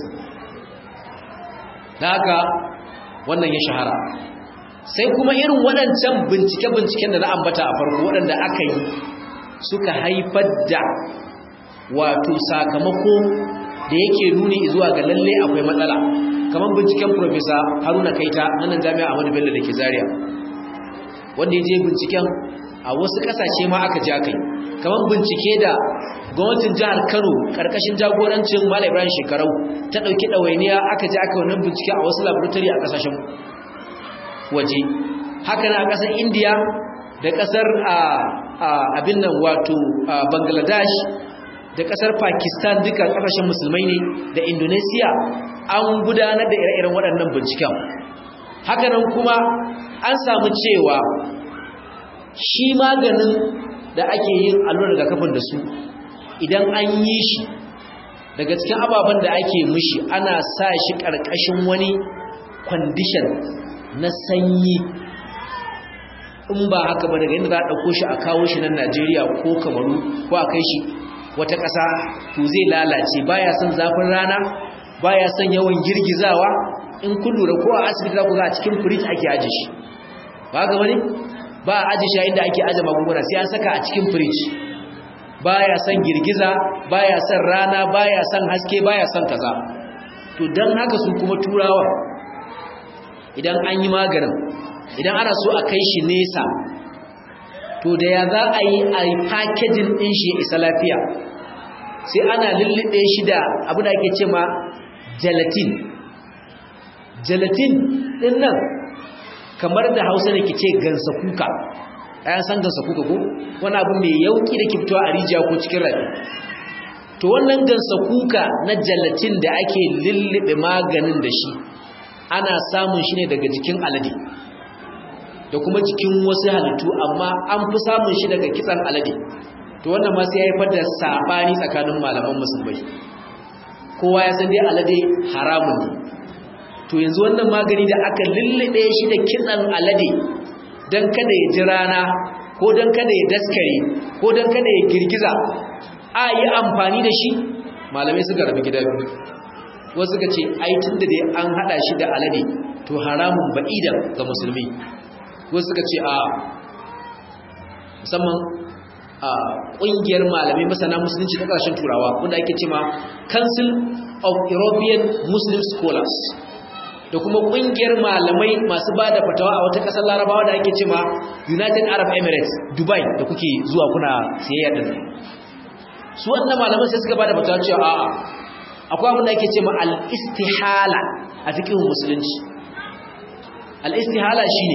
da haka wannan ya shahara sai kuma irin waɗancan bincike-binciken da na ambata a farko waɗanda aka yi suka haifar da wato sakamako da yake nuni zuwa ga lalle akwai matsala kamar binciken profesa haruna kaita na nan jami'a ahmadu bello da ke zaria wanda ya je binciken a wasu kasashe ma aka ja kai kamar bincike da gwamnatin jihar kano karkashin jagorancin malam ibrahim shekarau ta ɗauki ɗawainiya aka je aka wannan bincike a wasu laboratory a kasashen waje haka na ƙasar indiya da ƙasar abin nan wato bangladesh da kasar pakistan duka kasashen musulmai ne da indonesia an gudanar da ire-iren waɗannan binciken hakanan kuma an samu cewa shi maganin da ake yin allurar rigakafin da su idan an yi shi daga cikin ababen da ake mushi ana sa shi ƙarƙashin wani kwandishan na sanyi in ba haka ba daga inda za a ɗauko shi a kawo shi nan najeriya ko kamaru ko a kai shi wata ƙasa to zai lalace baya son zafin rana baya son yawan girgizawa in kun lura ko a asibiti za ku ga a cikin firij ake aje shi ba ga wani ba a aje shi inda ake aje magunguna sai an saka a cikin firij baya son girgiza baya son rana baya son haske baya son kaza to dan haka su kuma turawa idan an yi maganin idan ana so a kai shi nesa to da ya za a yi a yi fakejin ɗin shi isa lafiya sai ana lullube shi da abu da ake ce ma gelatin gelatin ɗin nan kamar da hausa da ke ce gansa kuka ɗayan san gansa kuka ko wani abu mai yauki da ke fitowa a rijiya ko cikin rafi to wannan gansa kuka na gelatin da ake lullube maganin da shi ana samun shi ne daga jikin alade da kuma jikin wasu halittu amma an fi samun shi daga kitsan alade to wannan ma sai ya haifar da sabani tsakanin malaman musulmai kowa ya san dai alade haramun ne to yanzu wannan magani da aka lullube shi da kitsan alade don kada ya ji rana ko don kada ya daskare ko don kada ya girgiza a yi amfani da shi malamai suka rabu gida biyu wasu suka ce ai tun da dai an hada shi da alade to haramun ba'idan ga musulmi wasu suka ce a musamman a ƙungiyar malamai masana musulunci ta ƙarshen turawa wanda ake cema council of european muslim scholars da kuma ƙungiyar malamai masu ba da fatawa a wata ƙasar larabawa da ake cema united arab emirates dubai da kuke zuwa kuna siyayya da su wannan malaman sai suka ba da fatawa cewa a'a akwai abin da ake cema al-istihala a cikin musulunci al-istihala shine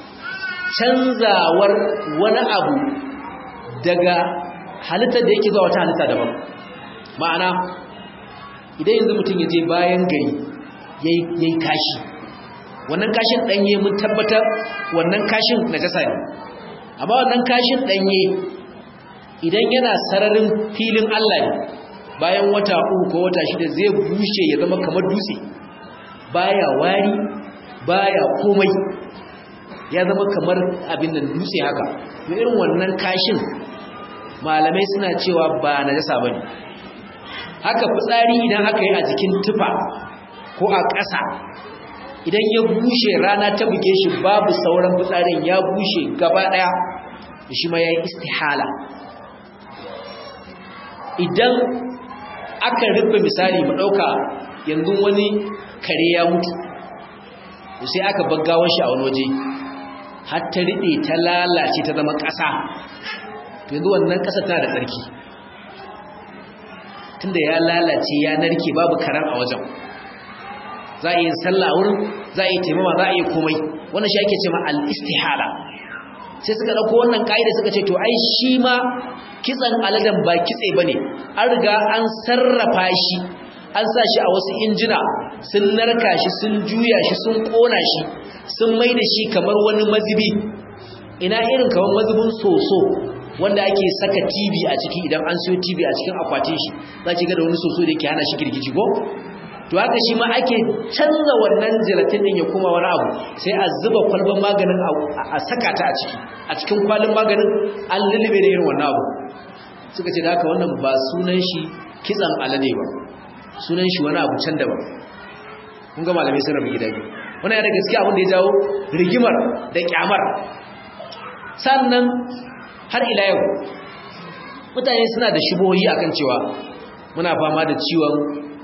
canzawar wani abu daga halittar da yake zuwa wata halitta daban ma'ana idan yanzu mutum ya je bayan gari ya yi kashi wannan kashin ɗanye mun tabbatar wannan kashin na jasa ne amma wannan kashin ɗanye idan yana sararin filin Allah ne bayan wata uku ko wata shida zai bushe ya zama kamar dutse baya wari baya komai ya zama kamar abin nan dutse haka to irin wannan kashin malamai suna cewa ba najasa bane haka fitsari idan aka yi a jikin tufa ko a ƙasa idan ya bushe rana ta buge shi babu sauran fitsarin ya bushe gaba ɗaya shi ma ya yi istihala idan aka rufe misali mu ɗauka yanzu wani kare ya mutu sai aka baggawar shi a wani waje har ta riɗe ta lalace ta zama ƙasa to yanzu wannan ƙasa tana da tsarki tunda ya lalace ya narke babu karan a wajen za a yi sallah a wurin za a yi taimama za a yi komai wannan shi ake ce ma al-istihala sai suka ɗauko wannan ƙa'ida suka ce to ai shi ma kitsan aladen ba kitse ba ne an riga an sarrafa shi an sa shi a wasu injina sun narka shi sun juya shi sun ƙona shi sun mai da shi kamar wani mazubi ina irin kamar mazubin soso wanda ake saka tv a ciki idan an siyo tv a cikin akwatin shi za ki ga da wani soso da yake hana shi girgiji ko to haka shi ma ake canza wannan gelatin din ya koma wani abu sai a zuba kwalban maganin a saka ta a ciki a cikin kwalin maganin an lullube da irin wannan abu suka ce da haka wannan ba sunan shi kitsan alade ba sunan shi wani abu can daban kun ga malamai sun rabu gida biyu wannan yana gaskiya abin da ya jawo rigimar da kyamar sannan har ila yau mutane suna da shubohi akan cewa muna fama da ciwon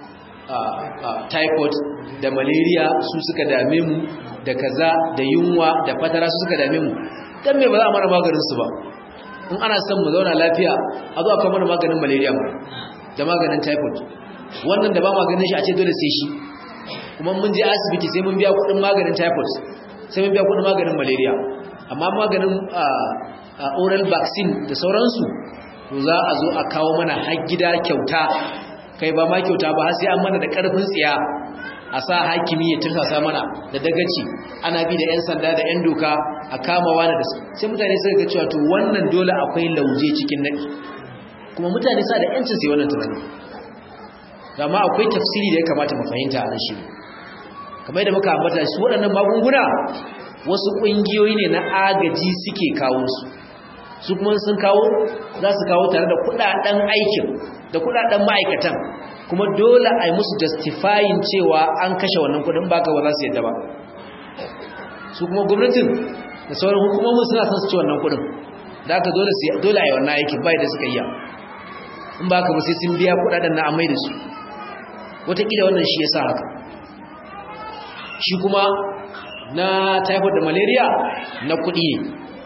typhoid da malaria su suka dame mu da kaza da yunwa da fatara su suka dame mu dan me ba za a mana maganin su ba in ana son mu zauna lafiya a zo aka mana maganin malaria ba da maganin typhoid wannan da ba maganin shi a ce dole sai shi kuma mun je asibiti sai mun biya kuɗin maganin typhoid sai mun biya kuɗin maganin malaria amma maganin oral vaccine da sauransu to za a zo a kawo mana har gida kyauta kai ba ma kyauta ba har sai an mana da karfin tsiya a sa hakimi ya tursasa mana da dagaci ana bi da yan sanda da yan doka a kama wani da sai mutane suka ga cewa to wannan dole akwai lauje cikin nadi kuma mutane sa da yancin sai wannan tunani amma akwai tafsiri da ya kamata mu fahimta a nan shi kamar da muka ambata su waɗannan magunguna wasu ƙungiyoyi ne na agaji suke kawo su su kuma sun kawo za su kawo tare da kudaden aikin da kudaden ma'aikatan kuma dole a yi musu justifying cewa an kashe wannan kudin baka ba za su yadda ba su kuma gwamnatin da sauran hukumomin suna son su ci wannan kudin da aka dole a yi wannan aikin bai da suka yi in ba ka ba sai sun biya kudaden na amai da su wataƙila wannan shi ya sa haka shi kuma na typhoid da malaria na kuɗi ne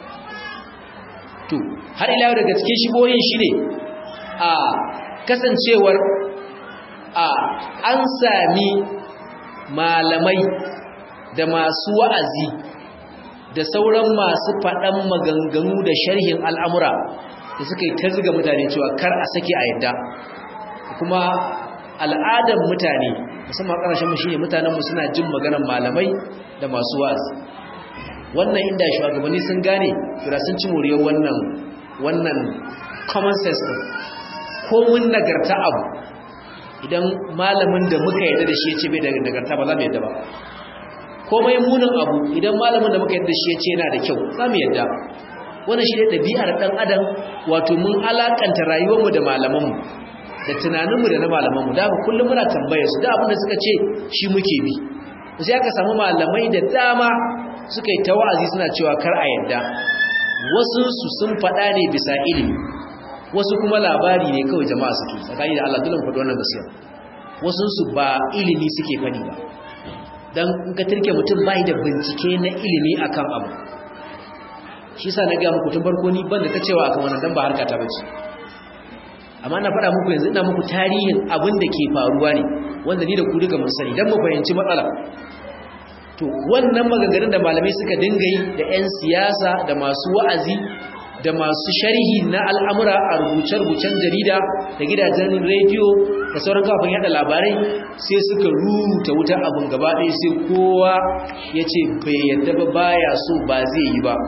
to har ila daga cikin shibohin shi ne a kasancewar a an sami malamai da masu wa'azi da sauran masu faɗan maganganu da sharhin al'amura da suka yi ta ziga mutane cewa kar a sake a yadda kuma al'adar mutane musamman ƙarashen mu shine mutanenmu suna jin maganar malamai da masu wa'azi wannan inda shugabanni sun gane kira sun ci moriyar wannan wannan common sense din ko mun nagarta abu idan malamin da muka yarda da shi ya ce bai da nagarta ba za mu yarda ba komai munin abu idan malamin da muka yarda da shi ya ce yana da kyau za mu yarda wannan shi ne ɗabi'ar ɗan adam wato mun alakanta rayuwarmu da malamanmu da tunaninmu da na malamanmu da haka kullum muna tambayar su da abin da suka ce shi muke bi sai aka samu malamai da dama suka yi ta wa'azi suna cewa kar a yadda wasu su sun faɗa ne bisa ilimi wasu kuma labari ne kawai jama'a suke tsakani da Allah dole faɗi wannan gaskiya wasu su ba ilimi suke faɗi ba dan in ka turke mutum bai da bincike na ilimi akan abu shi yasa na ga muku tun farko ni ban da ta cewa akan wannan dan ba harka ta bace amma na faɗa muku yanzu ina muku tarihin abin da ke faruwa ne wanda ni da ku duka mun sani dan mu fahimci matsala to wannan maganganun da malamai suka dinga yi da 'yan siyasa da masu wa'azi da masu sharhi na al'amura a rubuce-rubucen jarida da gidajen rediyo da sauran kafin yada labarai sai suka ruta wuta abin gaba ɗaya sai kowa ya ce bai yadda ba baya so ba zai yi ba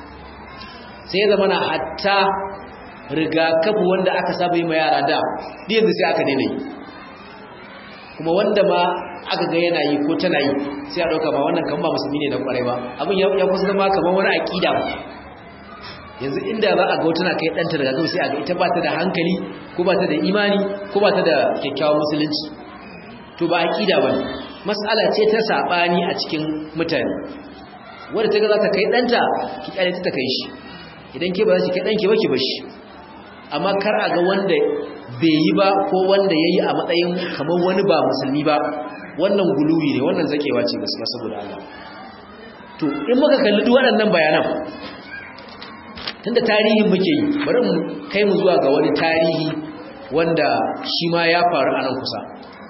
sai ya zama na hatta rigakafi wanda aka saba yi ma yara da yanzu sai aka daina yi kuma wanda ma aka ga yana yi ko tana yi sai a ɗauka ba wannan kan ba musulmi ne na kwarai ba abin ya kusa zama kamar wani aƙida ba yanzu inda za a ga wata na kai ɗanta daga gaba sai a ga ita ba ta da hankali ko ba ta da imani ko ba ta da kyakkyawan musulunci to ba aƙida ba ne mas'ala ce ta saɓani a cikin mutane wadda ta ga za ta kai ɗanta ki ƙyale ta kai shi idan ke ba za ki kai ɗanki ba ki ba shi amma kar a ga wanda bai yi ba ko wanda ya yi a matsayin kamar wani ba musulmi ba wannan guluwi ne wannan zakewa ce gaskiya saboda Allah to in muka kalli duk waɗannan bayanan tunda tarihin muke yi bari mu kai mu zuwa ga wani tarihi wanda shi ma ya faru a nan kusa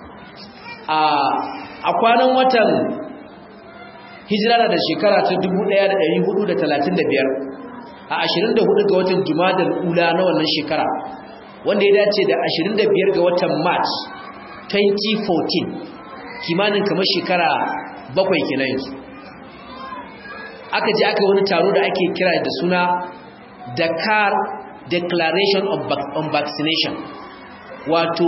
a kwanan watan hijira da shekara ta 1435 a 24 ga watan jumadal ula na wannan shekara wanda ya dace da 25 ga watan march 2014 kimanin kamar shekara bakwai kenan yanzu aka je aka wani taro da ake kira da suna Dakar Declaration on Vaccination wato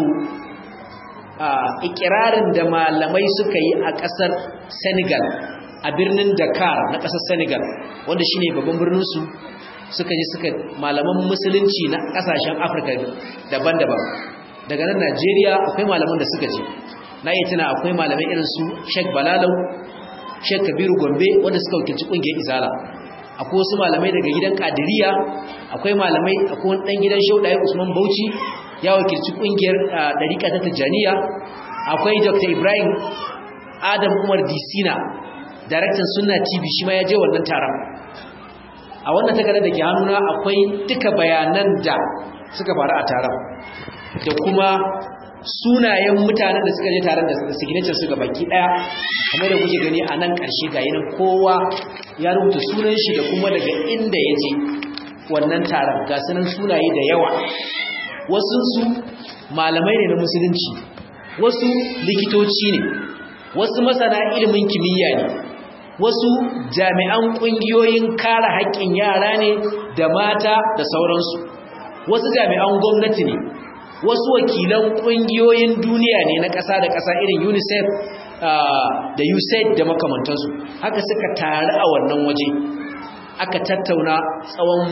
ikirarin da malamai suka yi a ƙasar Senegal a birnin Dakar na ƙasar Senegal wanda shine babban birnin su suka je suka malaman musulunci na ƙasashen Afirka daban-daban daga nan Najeriya akwai malaman da suka je na yi tuna akwai malamai irin su Sheikh Balalau Sheikh Kabiru Gombe wanda suka wakilci kungiyar Izala akwai wasu malamai daga gidan Kadiriya akwai malamai akwai wani dan gidan Shaudaye Usman Bauchi ya wakilci kungiyar Dariqa ta Tijaniya akwai Dr. Ibrahim Adam Umar Disina daraktan Sunna TV shi ma ya je wannan taron a wannan takardar da ke hannuna akwai duka bayanan da suka faru a taron da kuma sunayen mutanen da suka je taron da signature su ga baki daya kamar da kuke gani a nan karshe ga yanin kowa ya rubuta sunan shi da kuma daga inda ya je wannan taron ga sunan sunaye da yawa wasu su malamai ne na musulunci wasu likitoci ne wasu masana ilimin kimiyya ne wasu jami'an ƙungiyoyin kare haƙƙin yara ne da mata da sauransu wasu jami'an gwamnati ne wasu wakilan ƙungiyoyin duniya ne na ƙasa da ƙasa irin unicef da usaid da makamantansu haka suka taru a wannan waje aka tattauna tsawon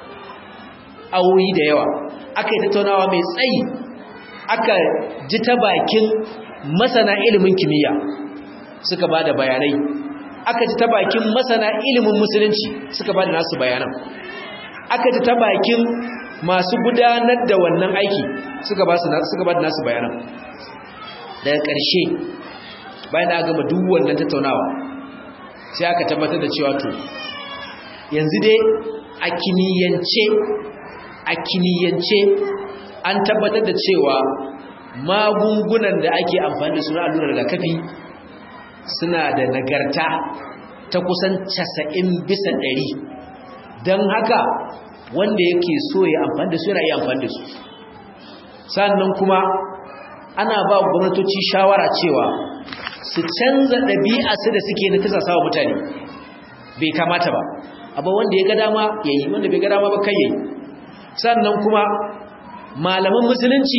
awoyi da yawa aka yi tattaunawa mai tsayi aka ji ta bakin masana ilimin kimiyya suka ba da bayanai aka ji ta bakin masana ilimin musulunci suka ba da nasu bayanan aka ji ta bakin masu gudanar da wannan aiki suka ba da nasu bayanan daga ƙarshe bayan da gama duk wannan tattaunawa sai aka tabbatar da cewa to yanzu dai a kimiyyance a kimiyyance an tabbatar da cewa magungunan da ake amfani da su na allurar rigakafi suna da nagarta ta kusan casa'in bisa ɗari don haka wanda yake so ya amfani da su yana iya amfani da su sannan kuma ana ba gwamnatoci shawara cewa su canza ɗabi'a su da suke na tasa sawa mutane bai kamata ba abu wanda ya ga dama ya yi wanda bai ga dama ba kai ya yi sannan kuma malaman musulunci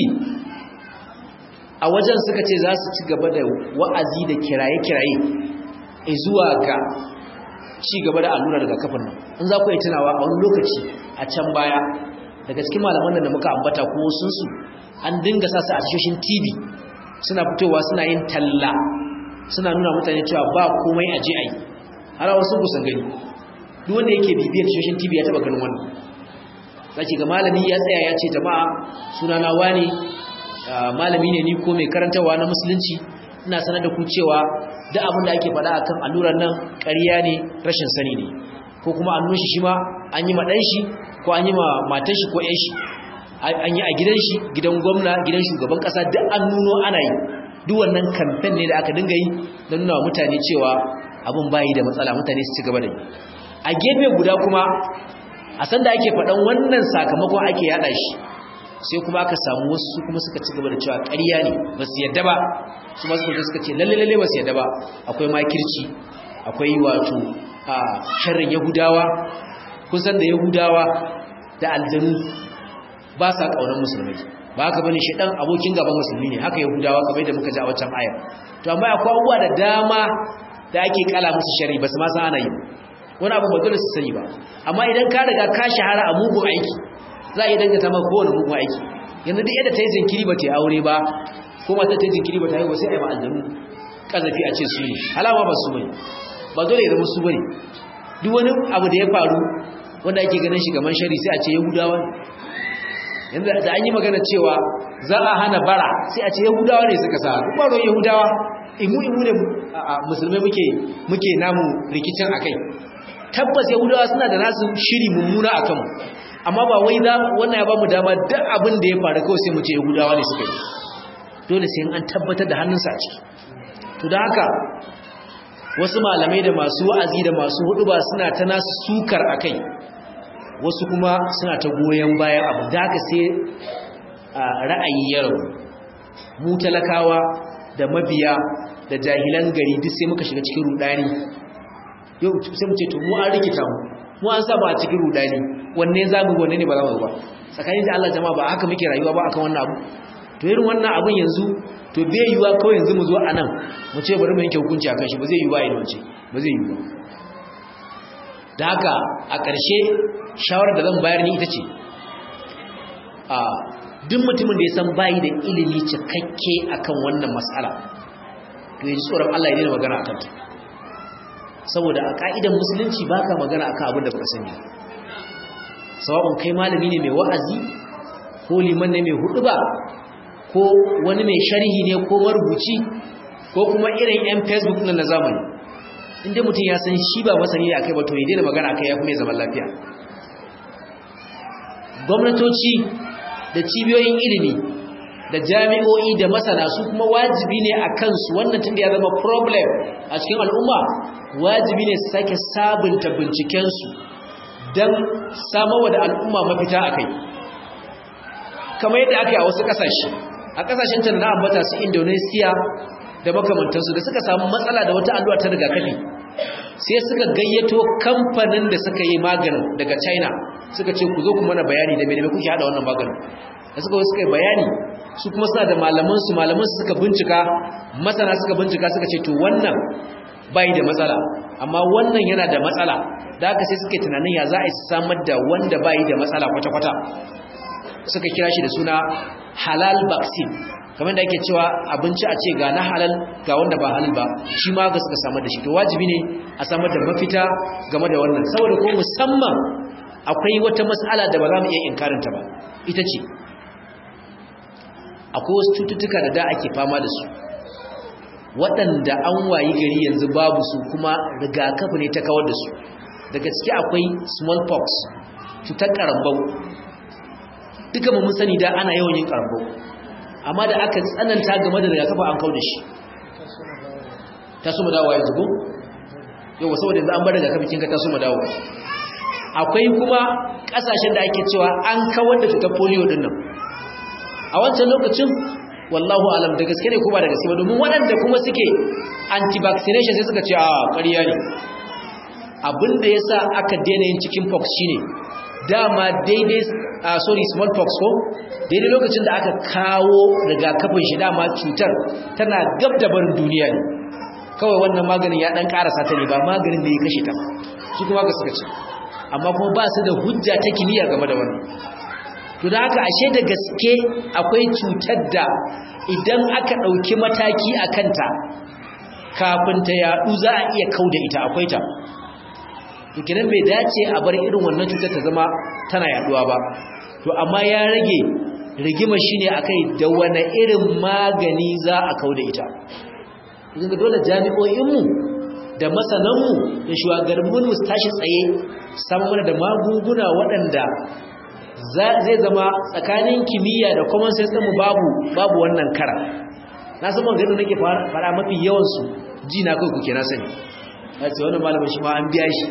a wajen suka ce za su ci gaba da wa'azi da kiraye-kiraye zuwa ga ci gaba da allura daga kafin nan in za ku yi tunawa a wani lokaci a can baya daga cikin malaman da muka ambata ko sunsu an dinga sa su a tashoshin tv suna fitowa suna yin talla suna nuna mutane cewa ba komai a je a yi har wasu kusan gani duk wanda yake bibiyar tashoshin tv ya taba ganin wannan zaki ga malami ya tsaya ya ce jama'a sunana wani malami ne ni ko mai karantarwa na musulunci ina sanar da ku cewa duk abin da ake faɗa akan allurar nan ƙarya ne rashin sani ne ko kuma an nushi shi ma an yi ma ɗan shi ko an yi ma matan shi ko ƴan shi an yi a gidan shi gidan gwamna gidan shugaban ƙasa duk an nuno ana yi duk wannan kamfen ne da aka dinga yi don nuna wa mutane cewa abin bayi da matsala mutane su ci gaba da yi a gefe guda kuma a sanda ake faɗan wannan sakamakon ake yaɗa shi sai kuma aka samu wasu kuma suka ci gaba da cewa ƙarya ne ba su yadda ba su masu kuma suka ce lalle lalle ba su yadda ba akwai makirci akwai wato a sharrin yahudawa kusan da yahudawa da aljanu ba sa ƙaunar musulmai ba haka bane shedan abokin gaban musulmi ne haka yahudawa kamar yadda muka ji a wancan ayar to amma akwai abubuwa da dama da ake kala musu shari ba su ma san ana yi wani abu ba dole su sani ba amma idan ka riga ka shahara a mugun aiki za a yi dangata maka kowane mugun aiki yanzu duk yadda ta yi jinkiri ba ta yi aure ba ko mata ta yi jinkiri ba ta yi ba sai a yi ma aljanu kazafi a ce su ne alama ba su bane ba dole ya zama su bane duk wani abu da ya faru wanda ake ganin shi kamar shari sai a ce yahudawa yanzu da an yi magana cewa za a hana bara sai a ce yahudawa ne suka sa baro yahudawa imu imu ne musulmai muke muke namu rikicin akai tabbas yahudawa suna da nasu shiri mummuna akan mu amma ba wai za wannan ya bamu dama duk abin da ya faru kawai sai mu ce yahudawa ne suka yi dole sai an tabbatar da hannunsa a ciki to da haka wasu malamai da masu wa'azi da masu huduba suna ta nasu sukar akai wasu kuma suna ta goyon bayan abu da haka sai ra'ayi ya rabu mu talakawa da mabiya da jahilan gari duk sai muka shiga cikin rudani yau sai mu ce to mu an rikita mu mu an saba a cikin rudani wanne za mu wanne ne ba za mu ba tsakanin da Allah jama'a ba haka muke rayuwa ba akan wannan abu to irin wannan abun yanzu to bai yiwa kawai yanzu mu zo anan mu ce bari mu yanke hukunci akan shi ba zai yiwa idan ce ba zai yiwa da haka a ƙarshe shawarar da zan bayar ni ita ce a duk mutumin da ya san bayi da ilimi cikakke akan wannan mas'ala to ya ji tsoron Allah ya daina magana akan ta saboda a ka'idan musulunci baka magana akan abin da baka sani sawa'un kai malami ne mai wa'azi ko liman ne mai huduba ko wani mai sharhi ne ko marubuci ko kuma irin yan facebook na zamani inda mutum ya san shi ba masani ne akai ba to ya daina magana akai ya fi mai zaman lafiya gwamnatoci da cibiyoyin ilimi da jami'o'i da masana su kuma wajibi ne a kansu wannan tun da ya zama problem a cikin al'umma wajibi ne su sake sabunta bincikensu don samarwa da al'umma mafita a kai kamar yadda aka yi a wasu ƙasashe a ƙasashen can na ambata su indonesia da makamantansu da suka samu matsala da wata allura ta rigakafi sai suka gayyato kamfanin da suka yi maganin daga china suka ce ku zo ku mana bayani da mai kuke hada wannan maganin da suka suka yi bayani su kuma suna da malamansu malamansu suka bincika masana suka bincika suka ce to wannan bai da matsala amma wannan yana da matsala da haka sai suke tunanin ya za a samar da wanda bai da matsala kwata-kwata suka kira shi da suna halal vaccine kamar da ake cewa abinci a ce ga na halal ga wanda ba halal ba shi ma ga suka samar da shi to wajibi ne a samar da mafita game da wannan saboda ko musamman akwai wata mas'ala da ba za mu iya inkarinta ba ita ce akwai wasu cututtuka da da ake fama da su waɗanda an wayi gari yanzu babu su kuma rigakafi ne ta kawar da su daga ciki akwai smallpox cutar karambau duka mun sani da ana yawan yin karambau amma da aka tsananta game da rigakafi an kawar da shi ta suma dawowa yanzu ko yau saboda yanzu an bar rigakafi kinka ta suma dawowa akwai kuma kasashen da ake cewa an kawar da cutar polio din nan a wancan lokacin wallahu alam da gaske ne ko ba da gaske ba domin waɗanda kuma suke anti-vaccination sai suka ce a ƙarya ne abinda ya sa aka daina yin chicken pox shine dama daidai a sorry smallpox ko daidai lokacin da aka kawo rigakafin shi dama cutar tana gab da barin duniya ne kawai wannan maganin ya ɗan ƙarasa ta ne ba maganin da ya kashe ta su kuma ka suka ce amma kuma ba su da hujja ta kimiyya game da wannan to da haka ashe da gaske akwai cutar da idan aka ɗauki mataki a kanta kafin ta yaɗu za a iya kau da ita akwai ta tukinan bai dace a bar irin wannan cutar ta zama tana yaɗuwa ba to amma ya rage rigima shine akai da wani irin magani za a kau da ita yanzu dole jami'o'inmu da masananmu da shugabanninmu su tashi tsaye samun mana da magunguna waɗanda zai zama tsakanin kimiyya da common sense ɗinmu babu babu wannan kara na san maganin nake fara mafi yawansu ji na kai kuke na sani a ce wani malamin shi ma an biya shi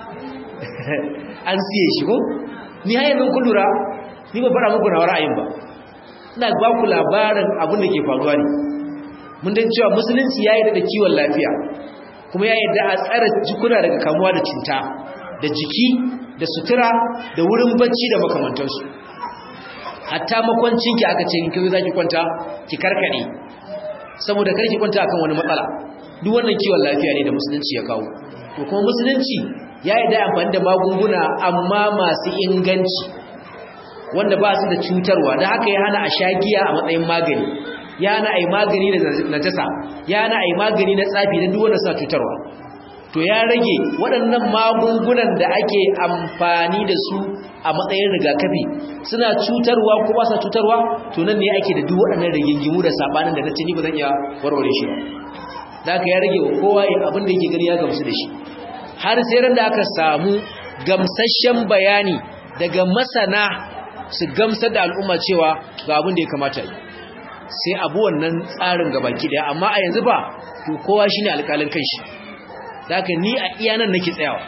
an siye shi ko ni har yanzu kun lura ni ba fara muku na ra'ayin ba ina ba ku labarin abin da ke faruwa ne mun dan cewa musulunci ya yarda da kiwon lafiya kuma ya yarda a tsara jikuna daga kamuwa da cuta da jiki da sutura da wurin bacci da makamantansu hatta makwancinki aka ce in kai zaki kwanta ki karkade saboda karki kwanta akan wani matsala duk wannan kiwon lafiya ne da musulunci ya kawo to kuma musulunci ya yi da amfani da magunguna amma masu inganci wanda ba su da cutarwa da haka ya hana a sha giya a matsayin magani ya hana a yi magani da najasa ya hana a yi magani na tsafi da duk wanda sa cutarwa to ya rage waɗannan magungunan da ake amfani da su a matsayin rigakafi suna cutarwa ko ba sa cutarwa to nan ne ake da duk waɗannan rigingimu da sabanin da nace ni ba zan iya warware shi ba da aka ya rage wa kowa abin da yake gani ya gamsu da shi har sai ran da aka samu gamsasshen bayani daga masana su gamsar da al'umma cewa ga abin da ya kamata yi sai abu wannan tsarin gabaki daya amma a yanzu ba to kowa shine alƙalin kanshi haka ni a iya nan nake tsayawa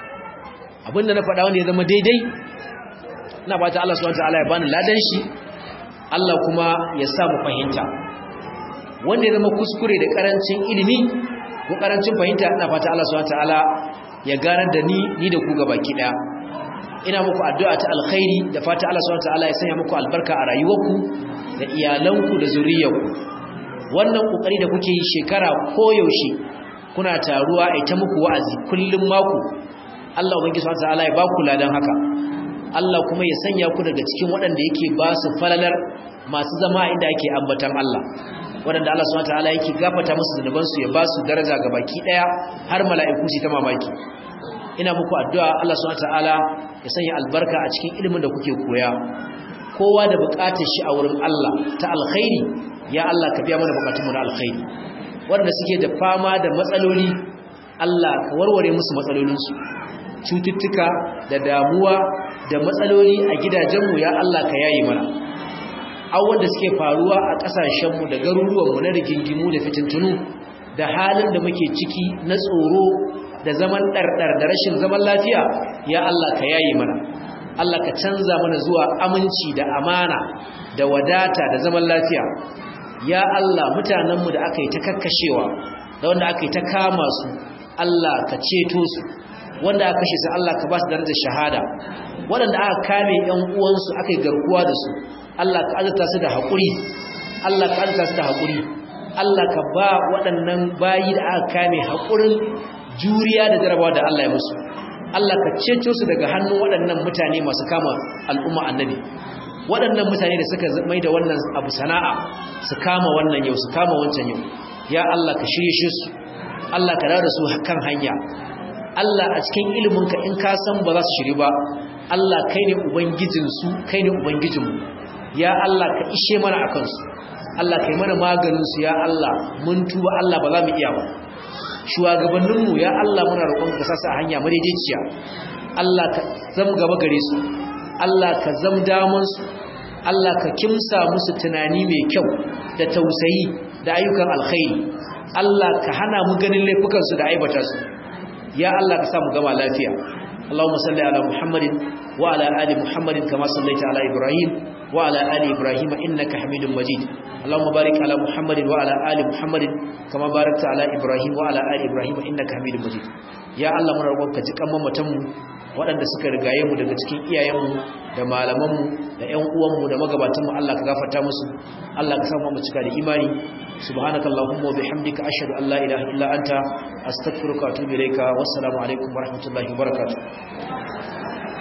abinda na faɗa wanda ya zama daidai ina fata Allah subhanahu wataala ya bani ladan shi Allah kuma ya sa mu fahimta wanda ya zama kuskure da karancin ilimi ko karancin fahimta ina fata Allah subhanahu wataala ya ganar da ni ni da ku gabaki daya ina muku addu'a ta alkhairi da fata Allah subhanahu wataala ya sanya muku albarka a rayuwarku da iyalanku da zuriyarku wannan kokari da kuke yi shekara koyaushe kuna taruwa a ita muku wa'azi kullum mako Allah ubangiji subhanahu wataala ya baku ladan haka Allah kuma ya sanya ku daga cikin waɗanda yake ba su falalar masu zama inda ake ambatan Allah waɗanda Allah subhanahu wataala yake gafata musu zunuban su ya ba su daraja ga baki daya har mala'iku su ta mamaki ina muku addu'a Allah subhanahu wataala ya sanya albarka a cikin ilimin da kuke koya kowa da buƙatar shi a wurin Allah ta alkhairi ya Allah ka biya mana buƙatunmu na alkhairi wanda suke da fama da matsaloli Allah ka warware musu matsalolinsu cututtuka da damuwa da matsaloli a gidajenmu ya Allah ka yayi mana awon da suke faruwa a ƙasashenmu da garuruwanmu na rigingimu da fitintunu da halin da muke ciki na tsoro da zaman ɗarɗar da rashin zaman lafiya ya Allah ka yayi mana Allah ka canza mana zuwa aminci da amana da wadata da zaman lafiya ya Allah mutanenmu da aka yi ta kakkashewa da wanda aka yi ta kama su Allah ka ceto su wanda aka kashe su Allah ka ba su darajar shahada waɗanda aka kame ƴan uwansu aka yi garkuwa da su Allah ka azurta su da haƙuri Allah ka azurta su da haƙuri Allah ka ba waɗannan bayi da aka kame haƙurin juriya da jarabawa da Allah ya musu Allah ka ceto su daga hannun waɗannan mutane masu kama al'umma annabi waɗannan mutane da suka mai da wannan abu sana'a su kama wannan yau su kama wancan yau ya Allah ka shirye su Allah ka dawo da su kan hanya Allah a cikin iliminka in ka san ba za su shiri ba Allah kai ne ubangijinsu kai ne ubangijinmu ya Allah ka ishe mana a kansu Allah kai mana maganinsu ya Allah mun tuba Allah ba za mu iya ba shugabanninmu ya Allah muna roƙon ka sasa hanya madaidaiciya Allah ka zam gaba gare su Allah ka zam daman su Allah ka kimsa musu tunani mai kyau da tausayi da ayyukan alkhairi Allah ka hana mu ganin laifukan su da aibata su ya Allah ka sa mu gama lafiya اللهم صل على محمد وعلى آل محمد كما صليت على إبراهيم وعلى آل إبراهيم إنك حميد مجيد اللهم بارك على محمد وعلى آل محمد كما باركت على إبراهيم وعلى آل إبراهيم إنك حميد مجيد يا الله من ربك جكم ممتم waɗanda suka rigaye mu daga cikin iyayenmu da malamanmu da ƴan uwanmu da magabatanmu Allah ka gafarta musu Allah ka samu mu cika da imani subhanakallahumma wa bihamdika ashhadu an la ilaha illa anta astaghfiruka wa atubu ilayka wassalamu alaikum wa rahmatullahi wa barakatuh